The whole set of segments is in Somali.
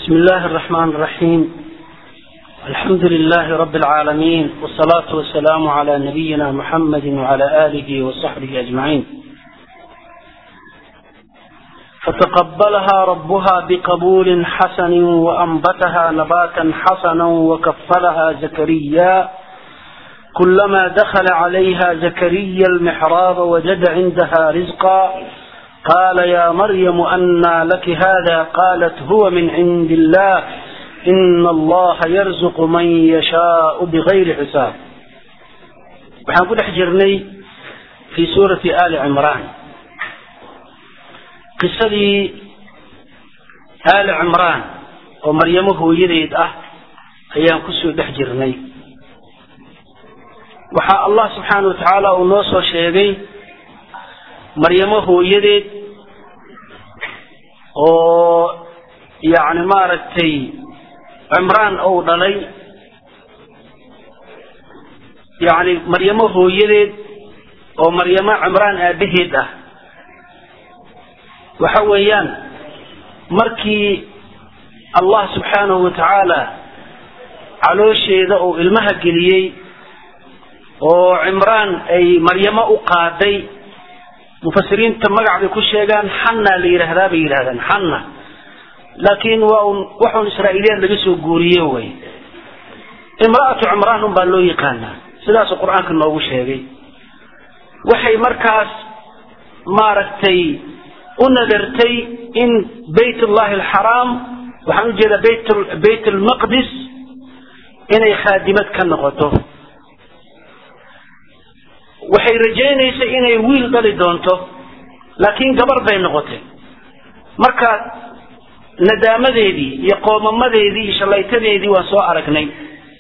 بسم الله الرحمن الرحيم الحمد لله رب العالمين والصلاة والسلام على نبينا محمد وعلى آله وصحبه أجمعين فتقبلها ربها بقبول حسن وأنبتها نباتا حسنا وكفلها زكريا كلما دخل عليها زكريا المحراب وجد عندها رزقا قال يا مريم أنى لك هذا قالت هو من عند الله إن الله يرزق من يشاء بغير حساب waxaan ku dhex jirnay fii suurati ali cimraan qisadii ali cimraan oo maryamo hooyadeed ah ayaan kusoo dhex jirnay waxaa allah subxaana wa tacaala uu noo soo sheegay maryamo hooyadeed oo yacni maaragtay cimraan ou dhalay yacni maryamo hooyadeed oo maryamo cimraan aabaheed ah waxa weeyaan markii allah subxaanahu wa tacaala caloosheeda uu ilmaha geliyey oo cimraan ay maryamo u qaaday mufasiriinta magac bay ku sheegaan xanna la yidhaahdaa bay yidhahdaan xanna laakiin waa un waxun israa'iiliyaad laga soo guuriye way imra'atu cimraan un baa loo yaqaanaa sidaasuu qur-aanka noogu sheegay waxay markaas maaragtay u nadartay in bayt ullahi alxaraam waxaan ujeedaa bayt bayt almaqdis inay khaadimad ka noqoto waxay rajaynaysay inay wiil dhali doonto laakiin gabar bay noqotay marka nadaamadeedii iyo qoomamadeedii iyo shallaytadeedii waan soo aragnay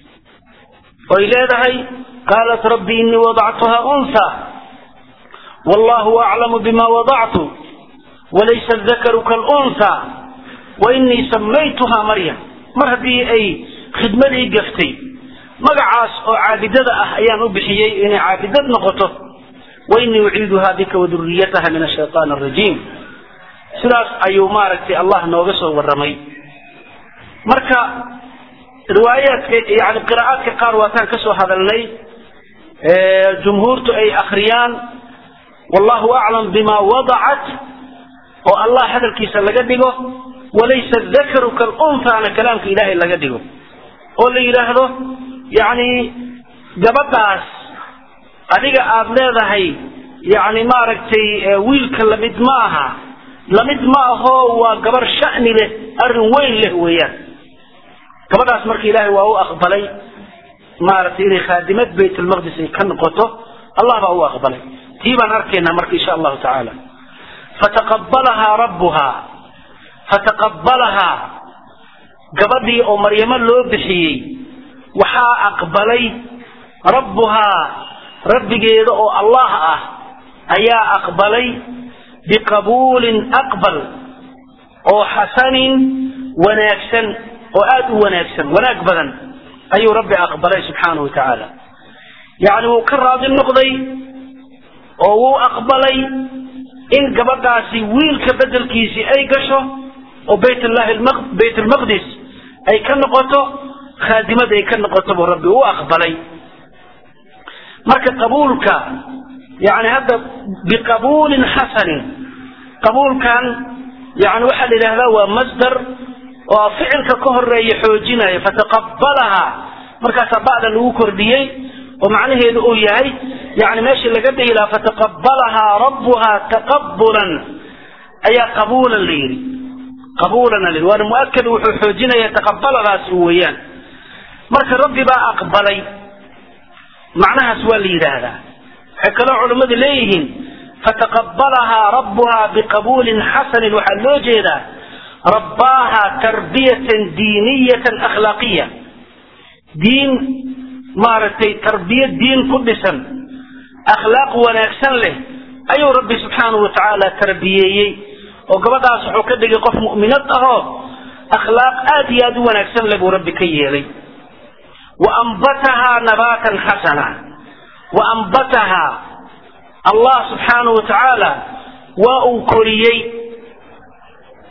oy leedahay qaalat rabbi inii wadactuha unha wallahu aclamu bima wadactu walaysa dakaru kalunha wa inii samaytuha maryam mar haddii ay khidmadii gaftay magacaas oo caabidada ah ayaan u bixiyey inay caabidad noqoto wa inii uciiduha bika waduriyataha min ashaytaan arajiim sidaas ayuu maaragtay allah nooga soo warramay marka riwaayaadka yani qiraa'aadka qaar waataan kasoo hadalnay jumhuurtu ay akriyaan wallahu aclam bima wadacat oo allah hadalkiisa laga dhigo walaysa dakaru kalunhaana kalaamka ilaahay laga dhigo oo la yidhaahdo yacni gabadhaas adiga aada leedahay yacni maaragtay wiilka lamid ma aha lamid ma aho waa gabar sha'ni leh arrin weyn leh weeyaan gabadhaas marka ilaahay waa u aqbalay maaragtay inay khaadimad baytulmaqdis ay ka noqoto allah baa u aqbalay tii baan arkaynaa marka insha allahu tacaala fataqabalahaa rabbuhaa fataqabalahaa gabadhii oo maryamo loo bixiyey waxaa aqbalay rabbuhaa rabbigeeda oo allah ah ayaa aqbalay biqabuulin aqbal oo xasanin wanaagsan oo aada u wanaagsan wanaag badan ayuu rabbi aqbalay subxaanahu wa tacaala yacni wuu ka raadi noqday oo wuu aqbalay in gabadhaasi wiilka bedelkiisii ay gasho oo baytllahi bayt lmaqdis ay ka noqoto khaadimad ay ka noqoto buu rabbi u aqbalay marka qabuulka yani hadda biqabuulin xasanin qabuulkan yani waxaa la yidhahdaa waa masdar oo ficilka ka horeeya xoojinaya fataqabalaha markaasaa ba'da lagu kordhiyey oo macnaheedu uu yahay yani meeshii laga dhihi lahaa fataqabalahaa rabbuha taqabulan ayaa qabuulan la yidhi qabuulan la yidhi waana muakad wuxuu xoojinaya taqabaladaas weeyaan marka rabbi baa aqbalay macnahaas waa la yidhaahdaa waxay kaloo culammadu leeyihiin fataqabalahaa rabbuhaa biqabuulin xasanin waxaa loo jeedaa rabbaaha tarbiyatan diiniyatan akhlaaqiya diin maaragtay tarbiya diin ku dhisan akhlaaq wanaagsan leh ayuu rabbi subxaanahu wa tacaala tarbiyeeyey oo gabadhaas wuxuu ka dhigay qof mu'minad ahoo akhlaaq aada iyo aada u wanaagsan leh buu rabbi ka yeelay wa ambatahaa nabaatan xasana wa ambatahaa allah subxaanahu wa tacaala waa uu koriyey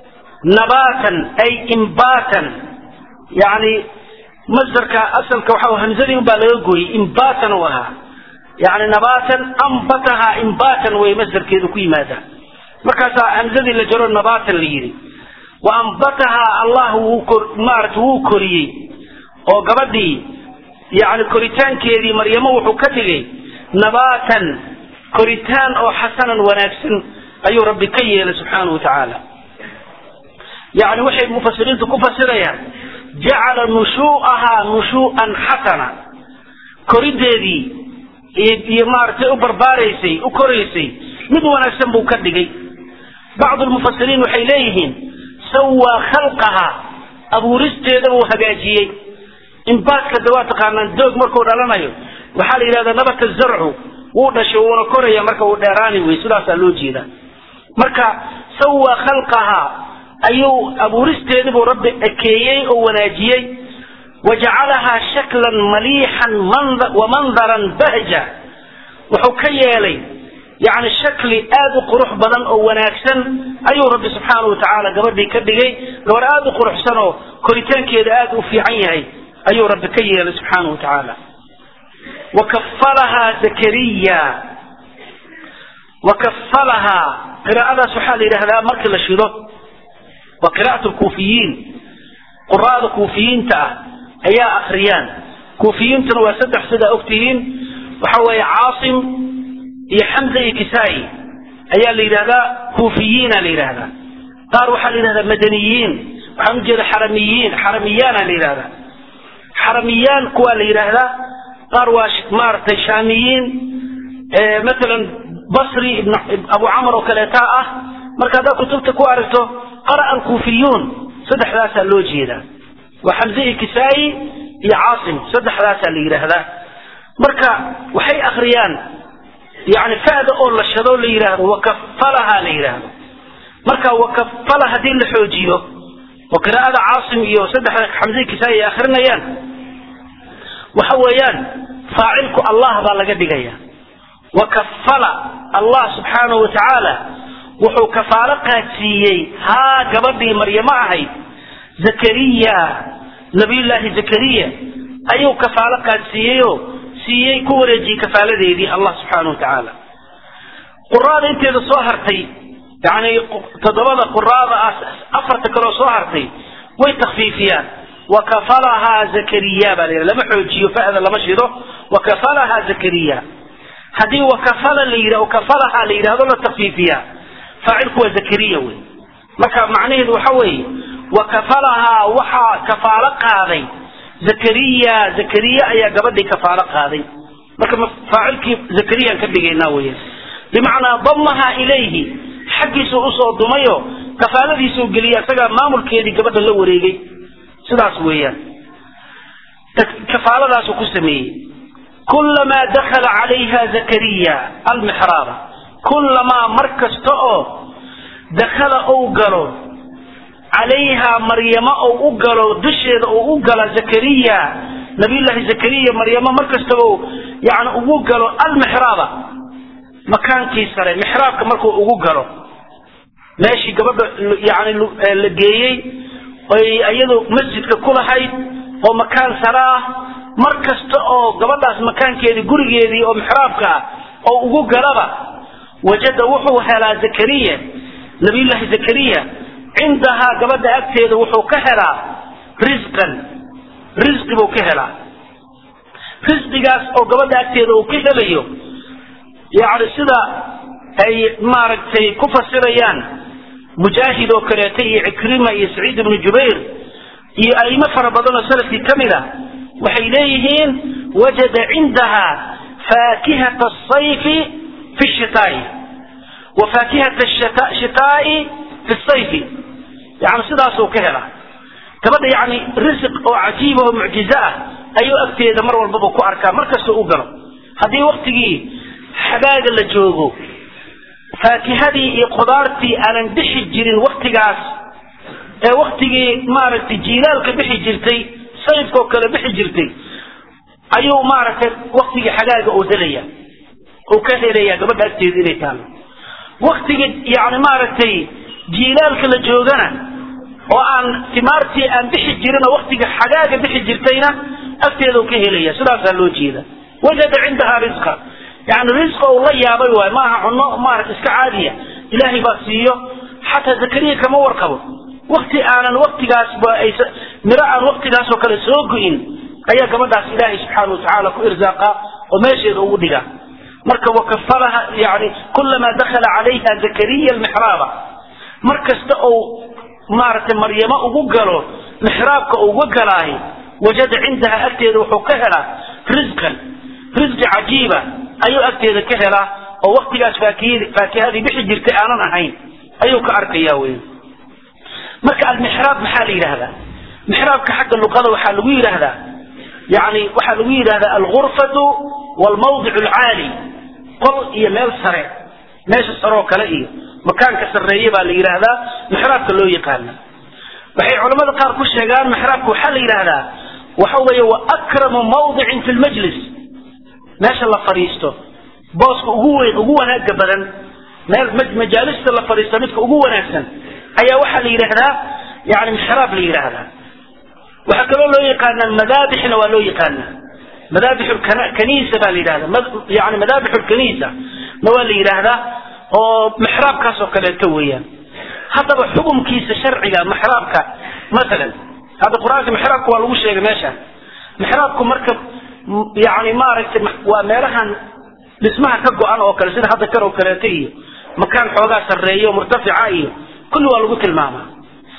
nabaatan ay imbaatan yani masdarka asalka waxa hamzadii unbaa laga gooyey imbaatan u ahaa yani nabaatan ambatahaa imbaatan way masdarkeedu ku yimaada markaasaa hamzadii la jaro nabaatan la yidhi wa ambatahaa allah wuu maarata wuu koriyey oo gabadhii yani koritaankeedii maryamo wuxuu ka dhigay nabaatan koritaan oo xasanan wanaagsan ayuu rabbi ka yeelay subxaanahu wa tacaala yani waxay mufasiriintu ku fasirayaan jacala nushuu'ahaa nushuu'an xasana korideedii iyo maaragtay u barbaaraysay u koraysay mid wanaagsan buu ka dhigay bacdu lmufasiriin waxay leeyihiin sawaa khalqaha abuuristeeda buu hagaajiyey inbaatka de waa taqaanaan doog markuu dhalanayo waxaa la yidhahdaa nabata zarcu wuu dhashay wuuna koraya marka uu dheeraani wey sidaasaa loo jeeda marka sawaa khalqaha ayuu abuuristeedii buu rabbi ekeeyey oo wanaajiyey wajacalahaa shaklan maliixan wa mandaran bahja wuxuu ka yeelay yani shakli aada u qurux badan oo wanaagsan ayuu rabbi subxaanahu wa tacaala gabadhii ka dhigay gabar aada u quruxsan oo koritaankeeda aada u fiican yahay ayuu rabbi ka yeelay subxaanahu wa tacaala wakafalahaa zakariya wakafalahaa qiraa'adaas waxaa la yidhahdaa markii la shido waa qiraa'at lkuufiyiin quraa'da kuufiyiinta ah ayaa akriyaan kuufiyiintuna waa saddex sidaa ogtihiin waxa weeye caasim iyo xamza iyo kisaa'i ayaa la yidhahdaa kuufiyiina la yidhahdaa qaar waxaa la yidhahdaa madaniyiin waxaan ujeeda xaramiyiin xaramiyaana la yidhahdaa xaramiyaan kuwaa la yidhaahdaa qaar waa maaragtay shaamiyiin maalan basri ibn abu camar oo kaleetaa ah marka haddaad kutubta ku aragto qara'a alkuufiyuun saddexdaasaa loo jeedaa waa xamze iyo kisaa'i iyo caasim saddexdaasaa la yidhaahdaa marka waxay akriyaan yani fa'da oo la shado la yidhaahdo wakafalaha la yidhaahdo marka wakafala haddii la xoojiyo oo qiraa'ada caasim iyo saddexda xamze iyo kisaa'i ay akrinayaan waxa weeyaan faacilku allah baa laga dhigaya wakafala allah subxaanahu wa tacaala wuxuu kafaalo qaadsiiyey haa gabadhii maryamo ahayd zakariya nabiyullaahi zakariya ayuu kafaalo qaadsiiyeyoo siiyey ku wareejiyey kafaaladeedii allah subxaanahu wa tacaala quraada inteeda soo hartay yani toddobada quraada ah afarta kaleo soo hartay way takfiifiyaan wakafalahaa zakariya baa la yidhaha lama xoojiyo fa'da lama shido wakafalahaa zakariya haddii wakafala la yidhah kafalahaa la yidhahdo la takfiifiyaa faacilku waa zakariya wey marka macnaheedu waxa weeye wakafalahaa waxaa kafaalo qaaday zakariya zakariya ayaa gabadhii kafaalo qaaday marka faacilkii zakariyaan ka dhigaynaa weya bimacnaa damaha ilayhi xaggiisuu usoo dumayo kafaaladiisuu geliyay isagaa maamulkeedii gabadha la wareegay sidaas weeyaan kafaaladaasuu ku sameeyey kulamaa dakala calayha zakariya almixraaba kulamaa mar kasta oo dakala ou galo calayhaa maryamo ou u galo dusheeda ou u gala zakariya nabiyullaahi zakariya maryamo mar kastaba yani ugu galo almixraaba makaankii sare mixraabka markuu ugu galo meeshii gabadha yani la geeyey oy iyadu masjidka ku lahayd oo makaan sare ah mar kasta oo gabadhaas makaankeedii gurigeedii oo mixraabka ah oo ugu galaba wajada wuxuu helaa zakariya nabiyullaahi zakariya cindahaa gabadha agteeda wuxuu ka helaa risqan risqi buu ka helaa risqigaas oo gabadha agteeda uu ka helayo yani sida ay maaragtay ku fasirayaan mujaahid oo kaleeta iyo cikrima iyo saciid ibnu jubayr iyo aimo fara badan oo salafkii ka mid a waxay leeyihiin wajada cindaha faakihata asayfi fi shitaai wa faakihata shitaai fi sayfi yani sidaasuu ka helaa gabadha yani risiq oo cajiiba oo mucjizo ah ayuu agteeda mar walbaba ku arkaa mar kastoo u galo haddii waktigii xagaaga la joogo faakihadii iyo qudaartii aanan bixi jirin waktigaas ee waktigii maaragtay jiilaalka bixi jirtay sayfkoo kale bixi jirtay ayuu maaragtay waktigii xagaaga oo helaya uu ka helaya gabadha agteeda inay taalo waktigii yani maaragtay jiilaalka la joogana oo aan timaartii aan bixi jirin oo waktiga xagaaga bixi jirtayna agteeda uu ka helaya sidaasaa loo jeeda wajada cindaha risqa yani risqa uu la yaabay waay maaha cunno maarata iska caadiya ilaahay baa siiyo xataa zakariya kama warqabo wakti aanan waktigaasba ay miro aan waktigaas oo kale soo go-in ayaa gabadhaas ilaahay subxaana watacaala ku irsaaqa oo meesheeda ugu dhiga marka wakafalaha yani kulamaa dakhala calayha zakariya almixraaba mar kasta ou maaragtay maryamo ugu galo mixraabka uga galaahay wajada cindaha agteeda wuxuu ka helaa risqan risqi cajiiba ayuu agteeda ka helaa oo waktigaas faakihadii faakihadii bixi jirtay aanan ahayn ayuu ka arkaya wey marka almixraab maxaa la yidhahdaa mixraabka xagga luqada waxaa lagu yidhaahdaa yani waxaa lagu yidhahdaa algurfatu wlmawdic alcaali qol iyo meel sare meesha sare oo kale iyo makaanka sarreeye baa la yidhaahdaa mixraabka loo yaqaana waxay culamada qaar ku sheegaan mixraabka waxaa la yidhaahdaa waxa weeye wa akramu mawdicin fi lmajlis meesha la fadhiisto booska ugu weyn ugu wanaaga badan meel majaalista la fadhiisto midka ugu wanaagsan ayaa waxaa la yidhaahdaa yani mixraab la yidhaahdaa waxaa kaloo loo yaqaanaa madaabixna waa loo yaqaanaa madaabix kaniisa baa la yidhahdaa yani madaabix lkaniisa na waa la yidhaahdaa oo mixraabkaas oo kaleeto weeyaan haddaba xukumkiisa sharciga mixraabka masalan hadda qur-aanka mixraabka waa lagu sheegay meesha mixraabku marka yani maaragtay waa meelahan dhismaha ka go-an oo kale sida hadda kan oo kaleeto iyo makaan xoogaa sarreeya oo murtafica iyo kulli waa lagu tilmaamaa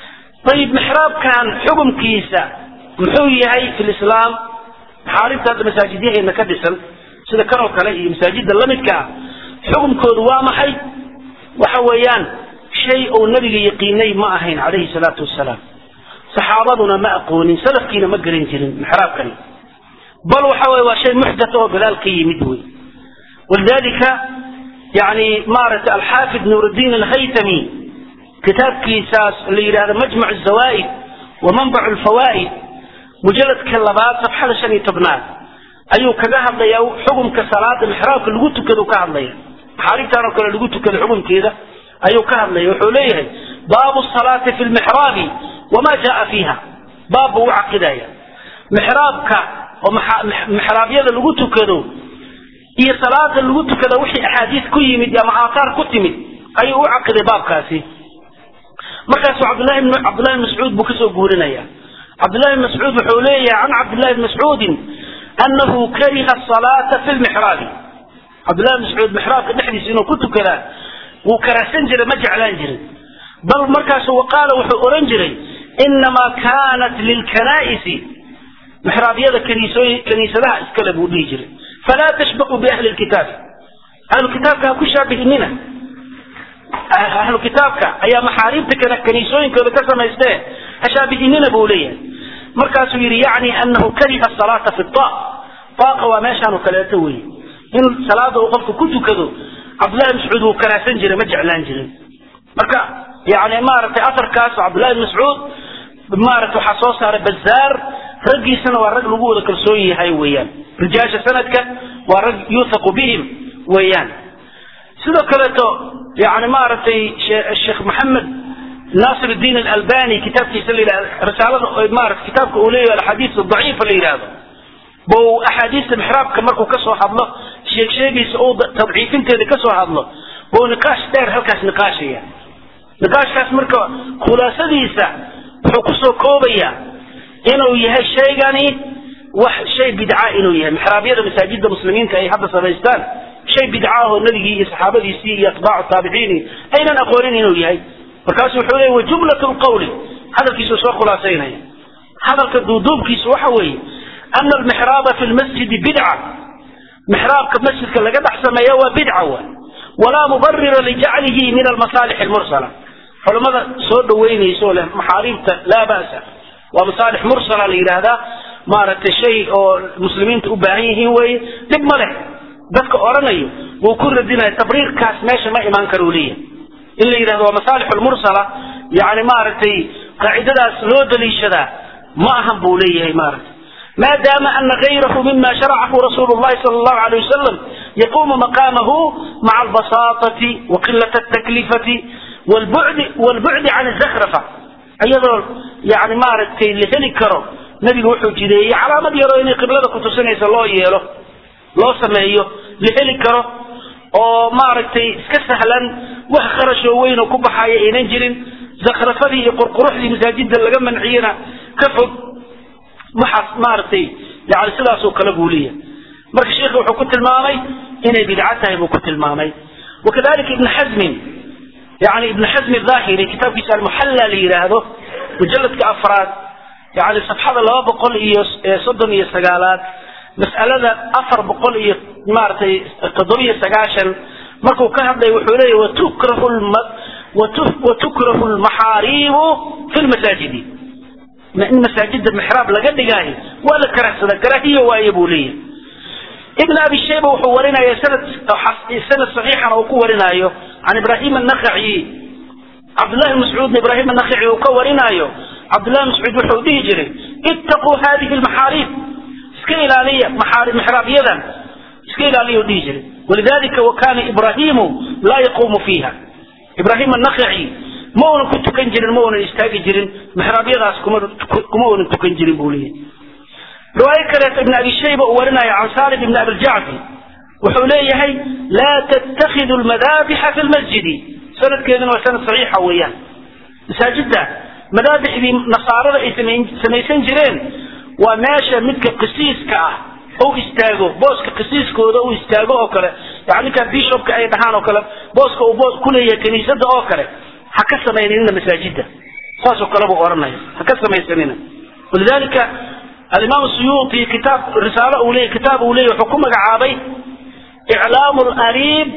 ayib mixraabkan xukumkiisa muxuu yahay fi lislaam maxaarimta hadda masaajidyaheena ka dhisan sida kan oo kale iyo masaajida lamidka ah xukumkoodu waa maxay waxa weeyaan shay uu nabiga yaqiinay ma ahayn calayhi salaatu wasalaam saxaabaduna ma aqoonin salafkiina ma garan jirin mixraabkani bal waxa weye waa shay muxdat oo gadaal ka yimid wey walidalika yani maaragtay alxaafid nuurudiin alhaytami kitaabkiisaas la yidhahdo majmac zawaaid wa manbac lfawaa'id mujaladka labaad safxada shan iyo tobnaad ayuu kaga hadlayaa xukumka salaada mixraabka lagu tukado ka hadlaya maxaarimtan oo kale lagu tukado xukumkeeda ayuu ka hadlaya wuxuu leeyahay baabu salaati fi lmixraabi wama jaa fiiha baab buu u caqidaya mixraabka oo mixraabyada lagu tukado iyo salaada lagu tukado wixii axaadiis ku yimid ama aathaar ku timid ayuu u caqiday baabkaasi markaasu cabdulahi bn cabdullahi bn mascuud buu kasoo guurinaya cabdullahi bn mascuud wuxuu leeyahay can cabdillahi bn mascuudin anahu kariha asalaata fi lmixraabi cabdullahi bn mascuud mixraabka dhexdiisa inuu ku tukadaa wuu karahsan jiray ma jeclaan jirin bal markaasu waqaala wuxuu oran jiray inamaa kanat lilkanaa'isi mixraabyada kaniisooy kaniisadaha iskale buu dhihi jiray falaa tashbaqu biahli lkitaabi ahlu kitaabka ha ku shaabihinina ahlu kitaabka ayaa maxaariibta kaniisooyinkooda ka samaystee hashaabihinina buu leeyahay markaasuu yidhi yacni anahu kariha asalaata fi ta taaqa waa meeshaanu kaleeto weye in salaada uu qofku ku tukado cabdullahi mascuud wuu karahsan jiray ma jeclaan jirin marka yani maaragtay afarkaas cabdullahi bn mascuud maarata waxaa soo saaray bazaar raggiisana waa rag lagu wada kalsoon yahay weeyaan rijaasha sanadka waa rag yuuthaqu bihim weeyaan sidoo kaleeto yani maaragtay sheekh maxamed naasir diin alalbani kitaabkiisa la yidhahdo risaalada maarata kitaabka uu leeyahay alxadiis daciifa la yidhahdo bou axaadiista mixraabka markuu kasoo hadlo sheeg sheegiisa uu tadciifinteeda kasoo hadlo bou niqaash dheer halkaas niqaashaya niqaashkaas marka khulaasadiisa wuxuu kusoo koobaya inuu yahay shaygani wax shay bidca inuu yahay mixraabyada masaajida muslimiinta ay hadda samaystaan shay bidca ahoo nabigii iyo saxaabadiisii iyo atbaacu taabiciini aynan aqoonin inuu yahay markaasu wuxuu leeyay wajumlat lqawli hadalkiisu soo khulaasaynaya hadalka duuduubkiisu waxa weeye ana almixraaba fi lmasjidi bidca mixraabka masjidka laga dhex sameeya waa bidca wa walaa mubarira lijaclihi min almasaalix almursala culamada soo dhaweynayso leh maxaariibta laa ba'sa waa masaalix mursala la yidhaahdaa maaragtay shay oo muslimiinta u baahan yihiin weeye dhib ma leh dadka odhanayo wuu ku radinaya tabriirkaas meesha ma imaan karo leeyahay in la yidhahdo waa masaalix lmursala yani maaragtay qaacidadaas loo daliishadaa ma ahan buu leeyahay maaragtay maadaama ana gayrahu mima sharacahu rasuulu llahi sala allahu alayh wasalam yaquumu maqaamahu maca albasaatati wa qilat altaklifati walbucdi walbucdi can alzakhrafa iyadoo yani maaragtay la heli karo nebigu wuxuu jideeyey calaamad yaroo inay qiblada kutusinaysa loo yeelo loo sameeyo la heli karo oo maaragtay iska sahlan wax kharashoo weyn oo ku baxaya aynan jirin zakrafadii iyo qurquruxdii masaajida laga manciyena ka fog waxaas maaragtay yani sidaasoo kale buu leeyahay marka sheikhu wuxuu ku tilmaamay inay bidca tahay buu ku tilmaamay wakadalika ibn xazmin yani ibn xazmi dhahiri kitaabkiisa almuxalla la yidhaahdo mujaladka afraad yani safxada laba boqol iyo soddon iyo sagaalaad mas'alada afar boqol iyo maaragtay toddobiyo sagaashan markuu ka hadlay wuxuu leeyahy watukrahu watukrahu lmaxaariibu fi lmasaajidi in masaajida mixraab laga dhigaayo waa la karahsada karaahiyo waaye buu leeyahay ibn abi shayba wuxuu warinaya sanad sanad saxiixan uu ku warinaayo can ibrahim annakhaci cabdullahi mascuudna ibrahim annakhaci uu ka warinaayo cabdullahi mascuud wuxuu dhihi jiray ittaquu hadihi lmaxaariib iska ilaaliya mixraabyadan iska ilaaliya dhihi jiray walidalika wakana ibrahimu laa yaquumu fiiha ibrahim annakhaci ma uunan ku tukan jirin ma uunan istaagi jirin mixraabyadaas kuma kuma uunan tukan jirin buu leeyahay riwaayo kaleeto ibn abi shayba uu warinaya can salim ibn abiljacfi wuxuu leeyahay laa tattakhidu lmadaabixa fi lmasjidi sanadkeeduna waa sanad saxiixa weeyaan masaajida madaabixdii nasaarada ay samaysan jireen waa meesha midka qisiiska ah u istaago booska qisiiskooda u istaago oo kale yani ninka bishopka ay dhahaan oo kale booska uu boos kuleeyahay kiniisada oo kale ha ka samaynina masaajida saasoo kale buu oranaya ha ka samaysanina walidalika alimaam suyuuti kitaab risaalo uu leeyahy kitaab uu leeyahy wuxuu ku magacaabay iclaamu lariib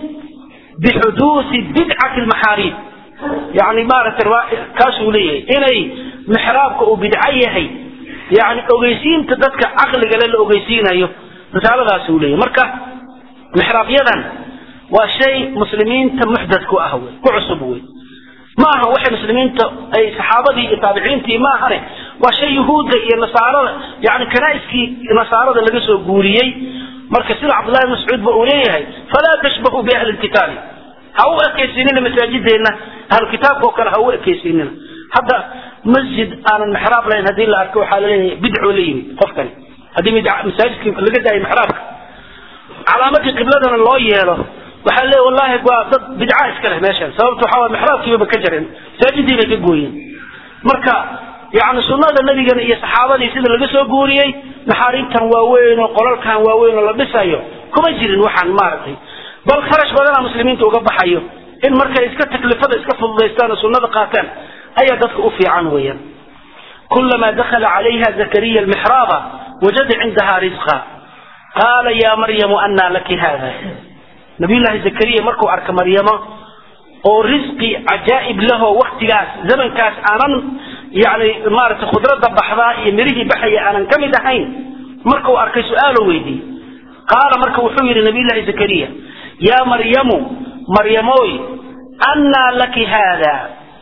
bixuduusi bidcati lmaxaariib yani maaragtay kaasuu leeyahay inay mixraabka uu bidco yahay yani ogeysiinta dadka caqligale la ogeysiinayo risaaladaas uu leeyahy marka mixraabyadan waa shay muslimiinta muxdad ku ah wey ku cusub wey ma aha waxay muslimiinta ay saxaabadii iyo taabiciintii ma ahane waa shay yuhuudda iyo nasaarada yani kanaa'iskii nasaarada laga soo guuriyey marka sida cabdullahi bn mascuud ba uu leeyahay falaa tashbahu biahli lkitaabi ha u ekaysiinina masaajideenna ahlu kitaabka oo kale ha u ekaysiinina hadda masjid aanan mixraab lahayn haddii la arko waxaa laleeyahay bidcoo la yimid qofkani haddii masaajidkii laga daayo mixraabka calaamadii qibladana loo yeelo waxaa leeya wallahi waa dad bidca iska leh meeshan sababta waxaa waye mixraabkiibaba ka jareen masaajidii bay ka gooyeen marka yani sunnada nabigana iyo saxaabadii sida laga soo guuriyey maxaariibtan waaweyn oo qolalkan waaweyn oo la dhisayo kuma jirin waxaan maaragtay bal kharash badana muslimiinta uga baxayo in markay iska taklifada iska fududaystaan oo sunnada qaataan ayaa dadka u fiican weeyaan kulamaa dakala calayha zakariya almixraaba wajada cindaha risqa qaala ya maryamu anaa laki hada nabiyullaahi zakariya markuu arka maryamo oo risqi cajaa'ib lahoo waktigaas zamankaas aanan yani maaragtay khudradda baxdaa iyo mirihii baxaya aanan ka mid ahayn markuu arkay su-aalo weydiiyey qaala marka wuxuu yidhi nabiyullaahi zakariya yaa maryamu maryamoy annaa laki haada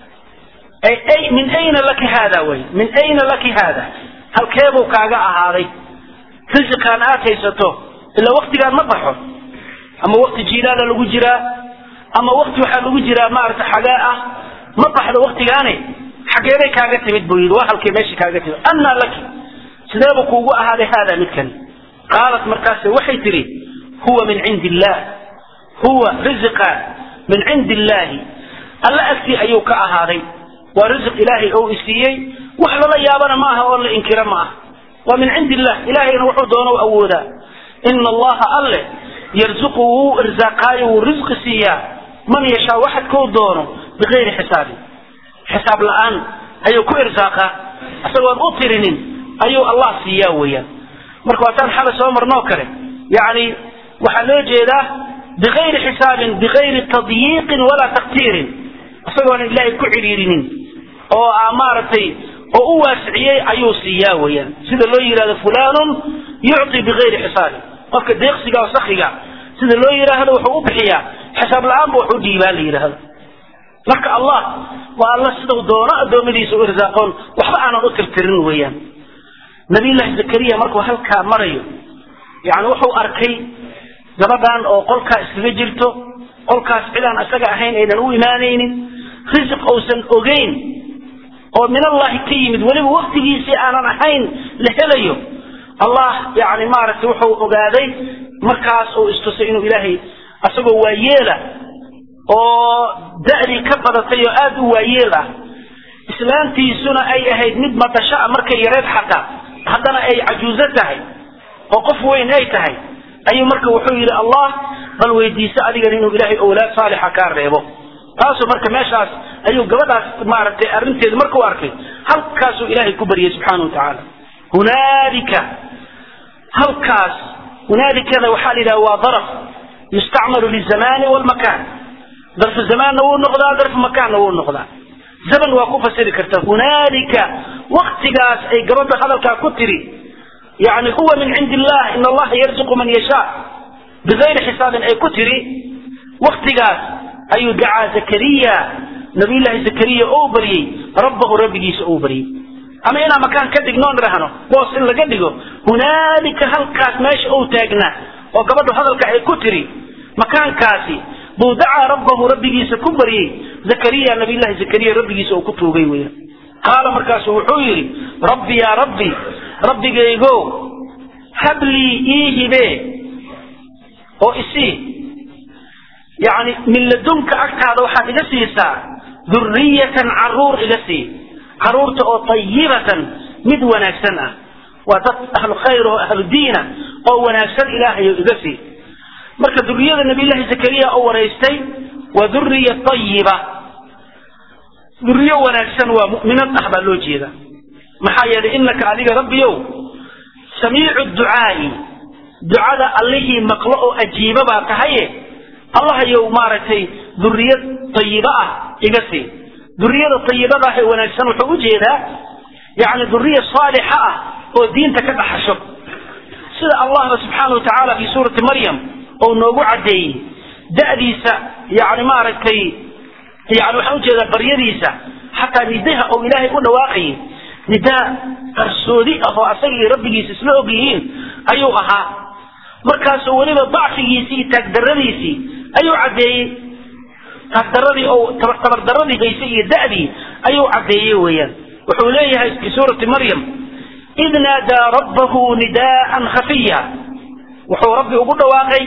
ay min ayna laki haada wey min ayna laki haada halkeebuu kaaga ahaaday risiqaan aad haysato ilaa waktigaan ma baxo ama wakti jiilaala lagu jiraa ama wakti waxaa lagu jiraa maaragta xagee ah ma baxdo waktigaane xageebay kaaga timid buu yidhi waa halkay meesha kaaga timid annaa laki sideebu kuugu ahaaday haada midkani qaalat markaase waxay tidhi huwa min cindi illah huwa risiqa min cindi illaahi alla agtii ayuu ka ahaaday waa risiq ilaahay oo isiiyey wax lala yaabana ma aha oo la inkira ma aha waa min cindi illah ilaahayna wuxuu doono u awoodaa ina allaha alle yarzuqu wuu irsaaqaayo wuu risqi siiyaa man yashaa waxad kuu doono bikayri xisaabin xisaab la-aan ayuu ku irsaaqaa isagoon u tirinin ayuu allah siiyaa weeyaan marka waataan xalay soo marnoo kale yacni waxaa loo jeedaa bikayri xisaabin bikayri tadyiiqin walaa taktiirin isagoona ilaahay ku cidhiirinin oo a maaragtay oo u waasiciyey ayuu siiyaa weeyaan sida loo yidhahdo fulanun yucطi bikayri xisaabin qofka deeqsiga oo sakiga sida loo yidhaahdo wuxuu u bixiyaa xisaab la-aan ba wax u dhiibaa la yidhaahdo marka allah waa alla sidau doono addoommadiisa u irsaaqoon waxba aanan u tirtirin weeyaan nabiyullaahi zakariya markuu halkaa marayo yani wuxuu arkay gabadhan oo qolkaa iskaga jirto qolkaas cidaan isaga ahayn aynan u imaanaynin risiq uusan ogeyn oo min allahi ka yimid weliba waktigiisii aanan ahayn la helayo allah yani maaragtay wuxuu ogaaday markaas uu istusay inuu ilaahay asagoo waayeela oo da'dii ka badatay oo aada u waayeel ah islaantiisuna ay ahayd mid madasho ah markay yareed xataa haddana ay cajuuso tahay oo qof weyn ay tahay ayuu marka wuxuu yidhi allah bal weydiiso adigan inuu ilaahay owlaad saalixa kaa reebo taasuu marka meeshaas ayuu gabadhaas maaragtay arrinteedu markuu arkay halkaasuu ilaahay ku baryay subxaana wa tacaala hunaalika halkaas hunaalikada waxaa la yidhaha waa daraf yustacmalu lizamani walmakan darfu zamaanna wuu noqdaa darfu makaanna wuu noqdaa zaman waa ku fasiri karta hunaalika waktigaas ay gabadha hadalkaa ku tiri yani huwa min cindi illah in allaha yarzuqu man yashaa bigayri xisaabin ay ku tiri waktigaas ayuu dacaa zakariya nabiyullaahi zakariya ou baryey rabbahu rabbigiisa ou baryey ama inaan makaan ka dhignoon dhahno boos in laga dhigo hunaalika halkaas meesha ou taagnaa oo gabadhu hadalka ay ku tiri makaankaasi buu dacaa rabbahu rabbigiisa ku baryey zakariya nabiyullahi zakariya rabbigiisa uu ku tuugay weya qaala markaasu wuxuu yidhi rabbi yaa rabbi rabbigaygo hablii ii hibe oo isii yani min ladunka agtaada waxaad iga siisaa duriyatan caruur iga sii caruurta oo tayibatan mid wanaagsan ah waa dad ahlu khayr oo ahlu diina oo wanaagsan ilaahayo iga sii marka duriyada nabiyullahi zakariya oo waraystay waa duriya tayiba duriyo wanaagsan waa mu'minad ah baa loo jeeda maxaa yeelay inaka adiga rabbiyow samiicu ducaai ducada allihii maqlo oo ajiiba baa tahaye allahayow maaragtay duriyad tayiba ah iga sii duriyada tayibada ah ee wanaagsan wuxuu ujeedaa yani duriya saalixa ah oo diinta ka dhaxasho sida allahba subxaana wa tacaala fi suurati maryam oo noogu caddeeyey da'diisa yani maaragtay yani waxaan ujeedaa baryadiisa xataa nidaha oo ilaahay u dhawaaqayay nidaa qarsoodi ah oo asaga iyo rabbigiisa isla og yihiin ayuu ahaa markaasoo weliba dacfigiisii iyo taagdaradiisii ayuu caddeeyey taagdaradii oo tabardaradii haysay iyo da'dii ayuu caddeeyey weeyaan wuxuu leeyahay fi suurati maryam id naadaa rabbahu nidaa'an khafiya wuxuu rabbi ugu dhawaaqay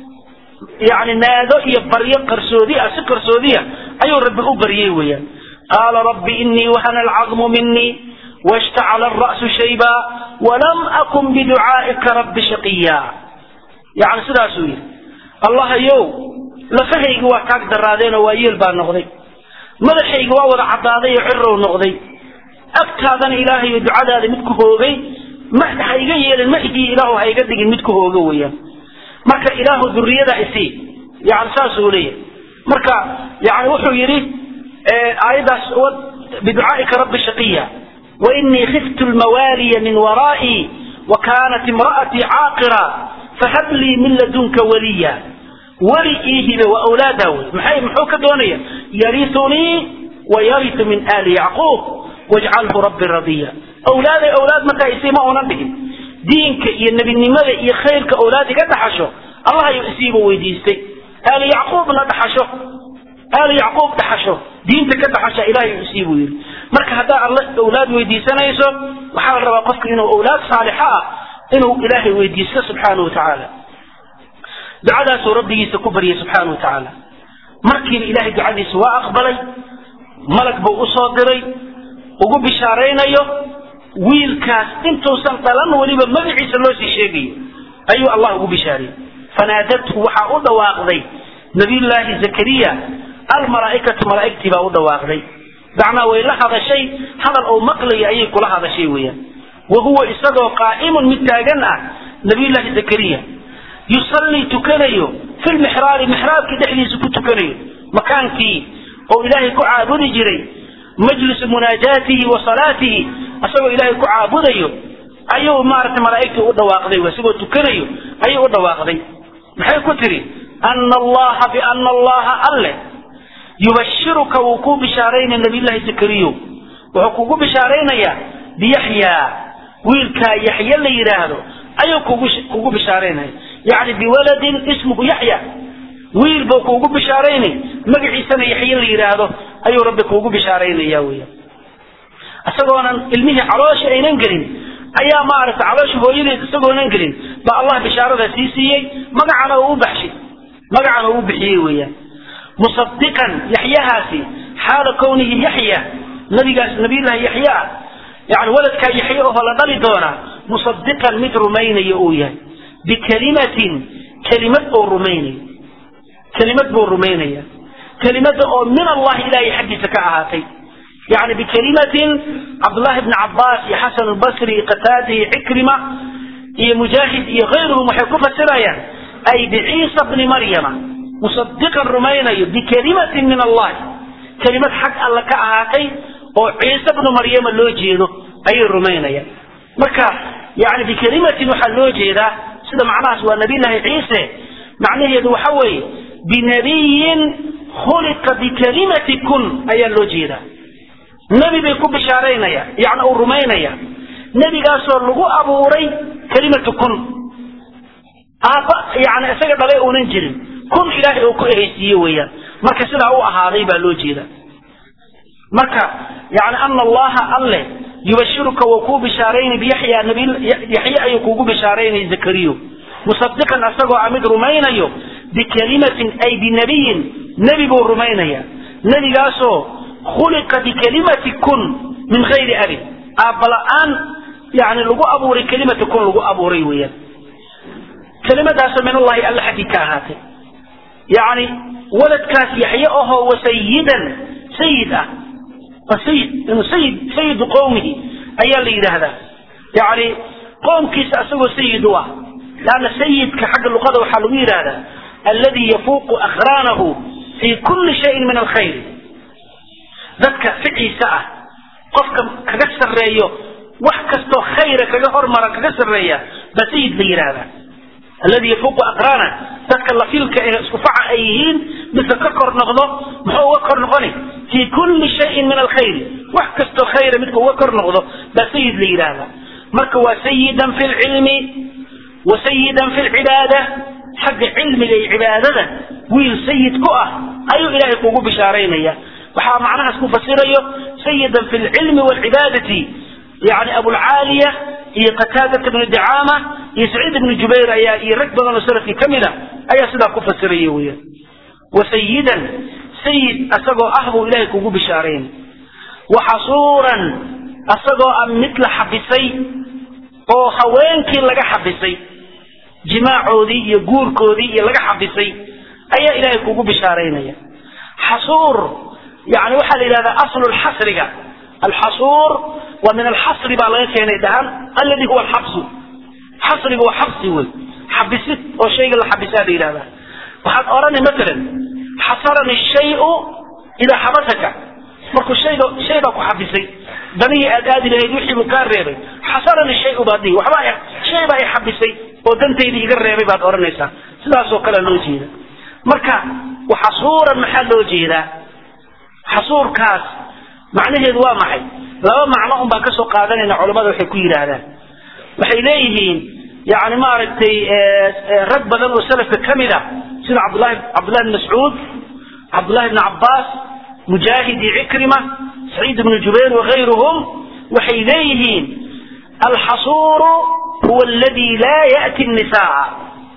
yani naado iyo baryo qarsoodi ah si qarsoodiya ayuu rabbi u baryey weeyaan qaala rabbi inii wahana alcadmu minii washtacala alra'su shayba walam akun biducaa'ika rabbi shaqiya yani sidaasuu yidhi allahayow lafahaygi waa taag daraadeenoo waa yeel baa noqday madaxaygi waa wada caddaaday oo cirow noqday agtaadana ilaahayo ducadaada mid ku hoogay ma ha iga yeelin ma igii ilaahu ha iga dhigin mid ku hooga weeyaan marka ilaahu duriyada isii yani saasuu leeyahay marka yani wuxuu yidhi aayaddaas biducaa'ika rabbi shaqiya wainii khiftu lmawaaliya min waraa'ii wa kaanat imra'atii caaqira fahab lii min ladunka waliya weli ii hibe waa awlaadaa wey maxay muxuu ka doonaya yariunii wa yariu min aali yacquub wajcalhu rabbi radiya awlaaday awlaad markaa isii ma oonan dhigin diinka iyo nebinimada iyo khayrka awlaad iga dhaxasho allah ayuu isiiba weydiistay aali yacquubna dhaxasho aali yacquub dhaxasho diinta ka dhaxasha ilahay isii buu yidhi marka haddaa alla awlaad weydiisanayso waxaa la rabaa qofka inuu awlaad saalixa ah inuu ilaahay weydiisto subxaana wa tacaala ducadaasuu rabbigiisa ku baryay subxaana wa tacaala markiiba ilahay ducadiisa waa aqbalay malag buu usoo diray ugu bishaaraynayo wiilkaas intuusan dhalan weliba magaciisa loo sii sheegayo ayuu allah ugu bishaariyey fanaadathu waxaa u dhawaaqday nabiyullaahi zakariya almalaa'ikatu malaa'igtii baa u dhawaaqday macnaa way la hadashay hadal oo maqlaya ayay kula hadashay weeyaan wa huwa isagoo qaa'imun mid taagan ah nabiyullaahi zakariya yusallii tukanayo fi lmixraabi mixraabkii dhexdiisa ku tukanayo makaankii oo ilaahay ku caabudi jiray majlisu munaajaatihi wa salaatihi isagoo ilaahay ku caabudayo ayuu maaragtay malaa'igtii u dhawaaqday isagoo tukanayo ayuu u dhawaaqday maxay ku tiri ana allaha biana allaha alle yubashiruka wuu kuu bishaaraynaya nabiyullaahi zakariyo wuxuu kugu bishaaraynayaa biyaxyaa wiilkaa yaxya la yidhaahdo ayuu kugu kugu bishaaraynaya yacni biwaladin ismuhu yaxya wiil buu kuugu bishaaraynay magaciisana yaxye la yidhaahdo ayuu rabbi kuugu bishaaraynaya weya isagoonan ilmihii caloosha aynan gelin ayaa maaragtay caloosha hooyadeed isagoonan gelin baa allah bishaarada sii siiyey magacana uu u baxshay magacana uu u bixiyey weeyaan musadiqan yaxyahaasi xaala kownihi yaxya nabigaas nabiyullahi yaxya yani waladkaa yaxye oo la dhali doonaa musadiqan mid rumaynayo uu yahay bikalimatin kelimad oo rumaynayo kelimad buu rumaynaya kelimada oo min allahi ilahay xaggiisa ka ahaatay yani bikalimatin cabdullahi bni cabaas iyo xasan albasri iyo qataada iyo cikrima iyo mujaahid iyo kayruhum waxay ku fasirayaan ay biciisa bni maryama musadiqan rumaynayo bikalimatin min allahi kelimad xag alle ka ahaatay oo ciise bnu maryama loo jeedo ayay rumaynayaan marka yani bikalimatin waxaa loo jeedaa sida macnahaas waa nabiyllaahi ciise macnaheedu waxa weeye binabiyin khuliqa bikalimati kun ayaa loo jeedaa nebi bay ku bishaaraynaya yani uu rumaynaya nebigaasoo lagu abuuray kelimatu kun aabba yani isaga dhalay uunan jirin kun ilaahay uu ku ehaysiiye weeyaan marka sidaa u ahaaday baa loo jeeda marka yani ana allaha alle yubashiruka wuu kuu bishaaraynay biyaxya nabi yaxye ayuu kuugu bishaaraynay zakariyo musadiqan asagoo a mid rumaynayo bikalimatin ay binabiyin nebi buu rumaynaya nebigaasoo khuliqa bikalimati kun min gayri abin aabala-aan yani lagu abuuray kelimati kun lagu abuuray weeyaan kelimadaasoo min allahi alle xaggii ka ahaatay yani waladkaas yaxye ahoo wasayidan sayid ah sayid inuu sayid sayidu qowmihi ayaa la yidhaahdaa yani qoomkiisa asagoo sayid u ah lanna sayidka xagga luqada waxaa lagu yidhahdaa alladii yafuuqu akhraanahu fii kulli shayin min alkhayr dadka ficiisa ah qofka kaga sarreeyo wax kastoo khayra kaga hormara kaga sarreeya baa sayid la yidhaahdaa alladii yafuuqu aqraana dadka lafilka ee isku faca ay yihiin midka ka kor noqdo muxuu uga kor noqoni fii kulli shayin min alkhayri wax kastoo khayra midka uga kor noqdo baa sayid la yidhaahdaa marka waa sayidan fi lcilmi wa sayidan fi lcibaada xagga cilmiga iyo cibaadada wiil sayid ku ah ayuu ilaahay kugu bishaaraynaya waxaa macnahaas ku fasirayo sayidan fi lcilmi waalcibaadati yani abulcaaliya iyo qataadata bnu dicaama iyo saciid ibnu jubayr ayaa iyo rag badan oo salafkii ka mid a ayaa sidaa ku fasiraya weeyaan wa sayidan sayid asagoo ah buu ilaahay kugu bishaaraynay wa xasuuran asagoo ah mid la xabisay oo haweenkii laga xabisay jimaacoodii iyo guurkoodii iyo laga xabisay ayaa ilaahay kugu bishaaraynaya xasuur yani waxaa la yidhahdaa aslu lxasriga alxasuur waa min alxasri baa laga keenay dhahan alladii huwa alxabsu xasriga waa xabsi wey xabisid oo shayga la xabisaa la yidhahdaa waxaad odhani matalan xasarani shayu idaa xabasaka markuu shayga shay baa ku xabisay danihii aad aadi lahayd wixii buu kaa reebay xasarani shayu baad dhihi waxba shay baa i xabisay oo dantaydii iga reebay baad odhanaysaa sidaasoo kale loo jeeda marka xasuuran maxaa loo jeedaa xasuurkaas macnaheedu waa maxay laba macno un baan kasoo qaadanayna culamada waxay ku yidhaahdaan waxay leeyihiin yani maaragtay rag badan oo salafka ka mid a sida cabdulahi cabdullahi bn mascuud cabdullahi bn cabbaas mujaahid iyo cikrima saciid ibnu jubayr wakayruhum waxay leeyihiin alxasuuru huwa aladi laa ya'ti nisaa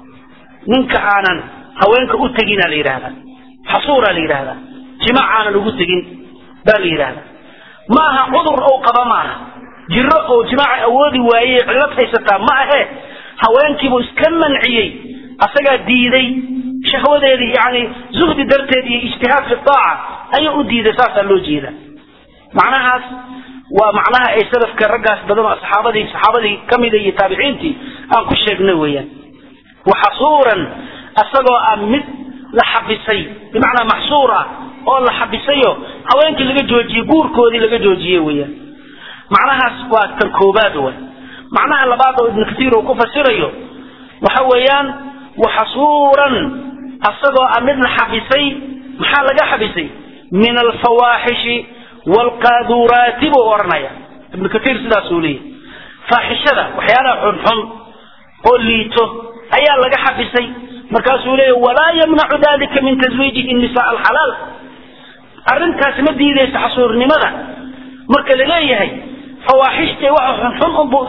ninka aanan haweenka u tegina la yidhahda xasuuraa la yidhahdaa jimaac aanan ugu tegin baa la yidhahda maaha cudur ou qaba maaha jiro oo jimaaca awoodi waaye cillad haysataa ma ahe haweenkiibuu iska manciyey asagaa diiday shahwadeedii yani zuhdi darteed iyo ijtihaad fi daaca ayuu u diiday saasaa loo jeeda macnahaas waa macnaha ay salafka raggaas badan oo saxaabadii saxaabadii kamida iyo taabiciintii aan ku sheegnay weeyaan waxasuuran asagoo ah mid la xabisay bimacnaa maxsuur ah oo la xabisayo haweenkii laga joojiyey guurkoodii laga joojiyey weeyaan macnahaas waa tan koobaad way macnaha labaad oo ibnu katiir uu ku fasirayo waxa weeyaan waxasuuran asagoo ah mid la xabisay maxaa laga xabisay min alfawaaxishi waalqaaduraati buu odhanaya ibnu katiir sidaasuu leeyahy faaxishada waxyaalaha xunxun oo liito ayaa laga xabisay markaasuu leeyahy walaa yamnacu dalika min taswiijihi nisaa alxalaal arrintaasi ma diidaysa xasuurnimada marka laleeyahay fawaaxishta waxa xunxun unbuu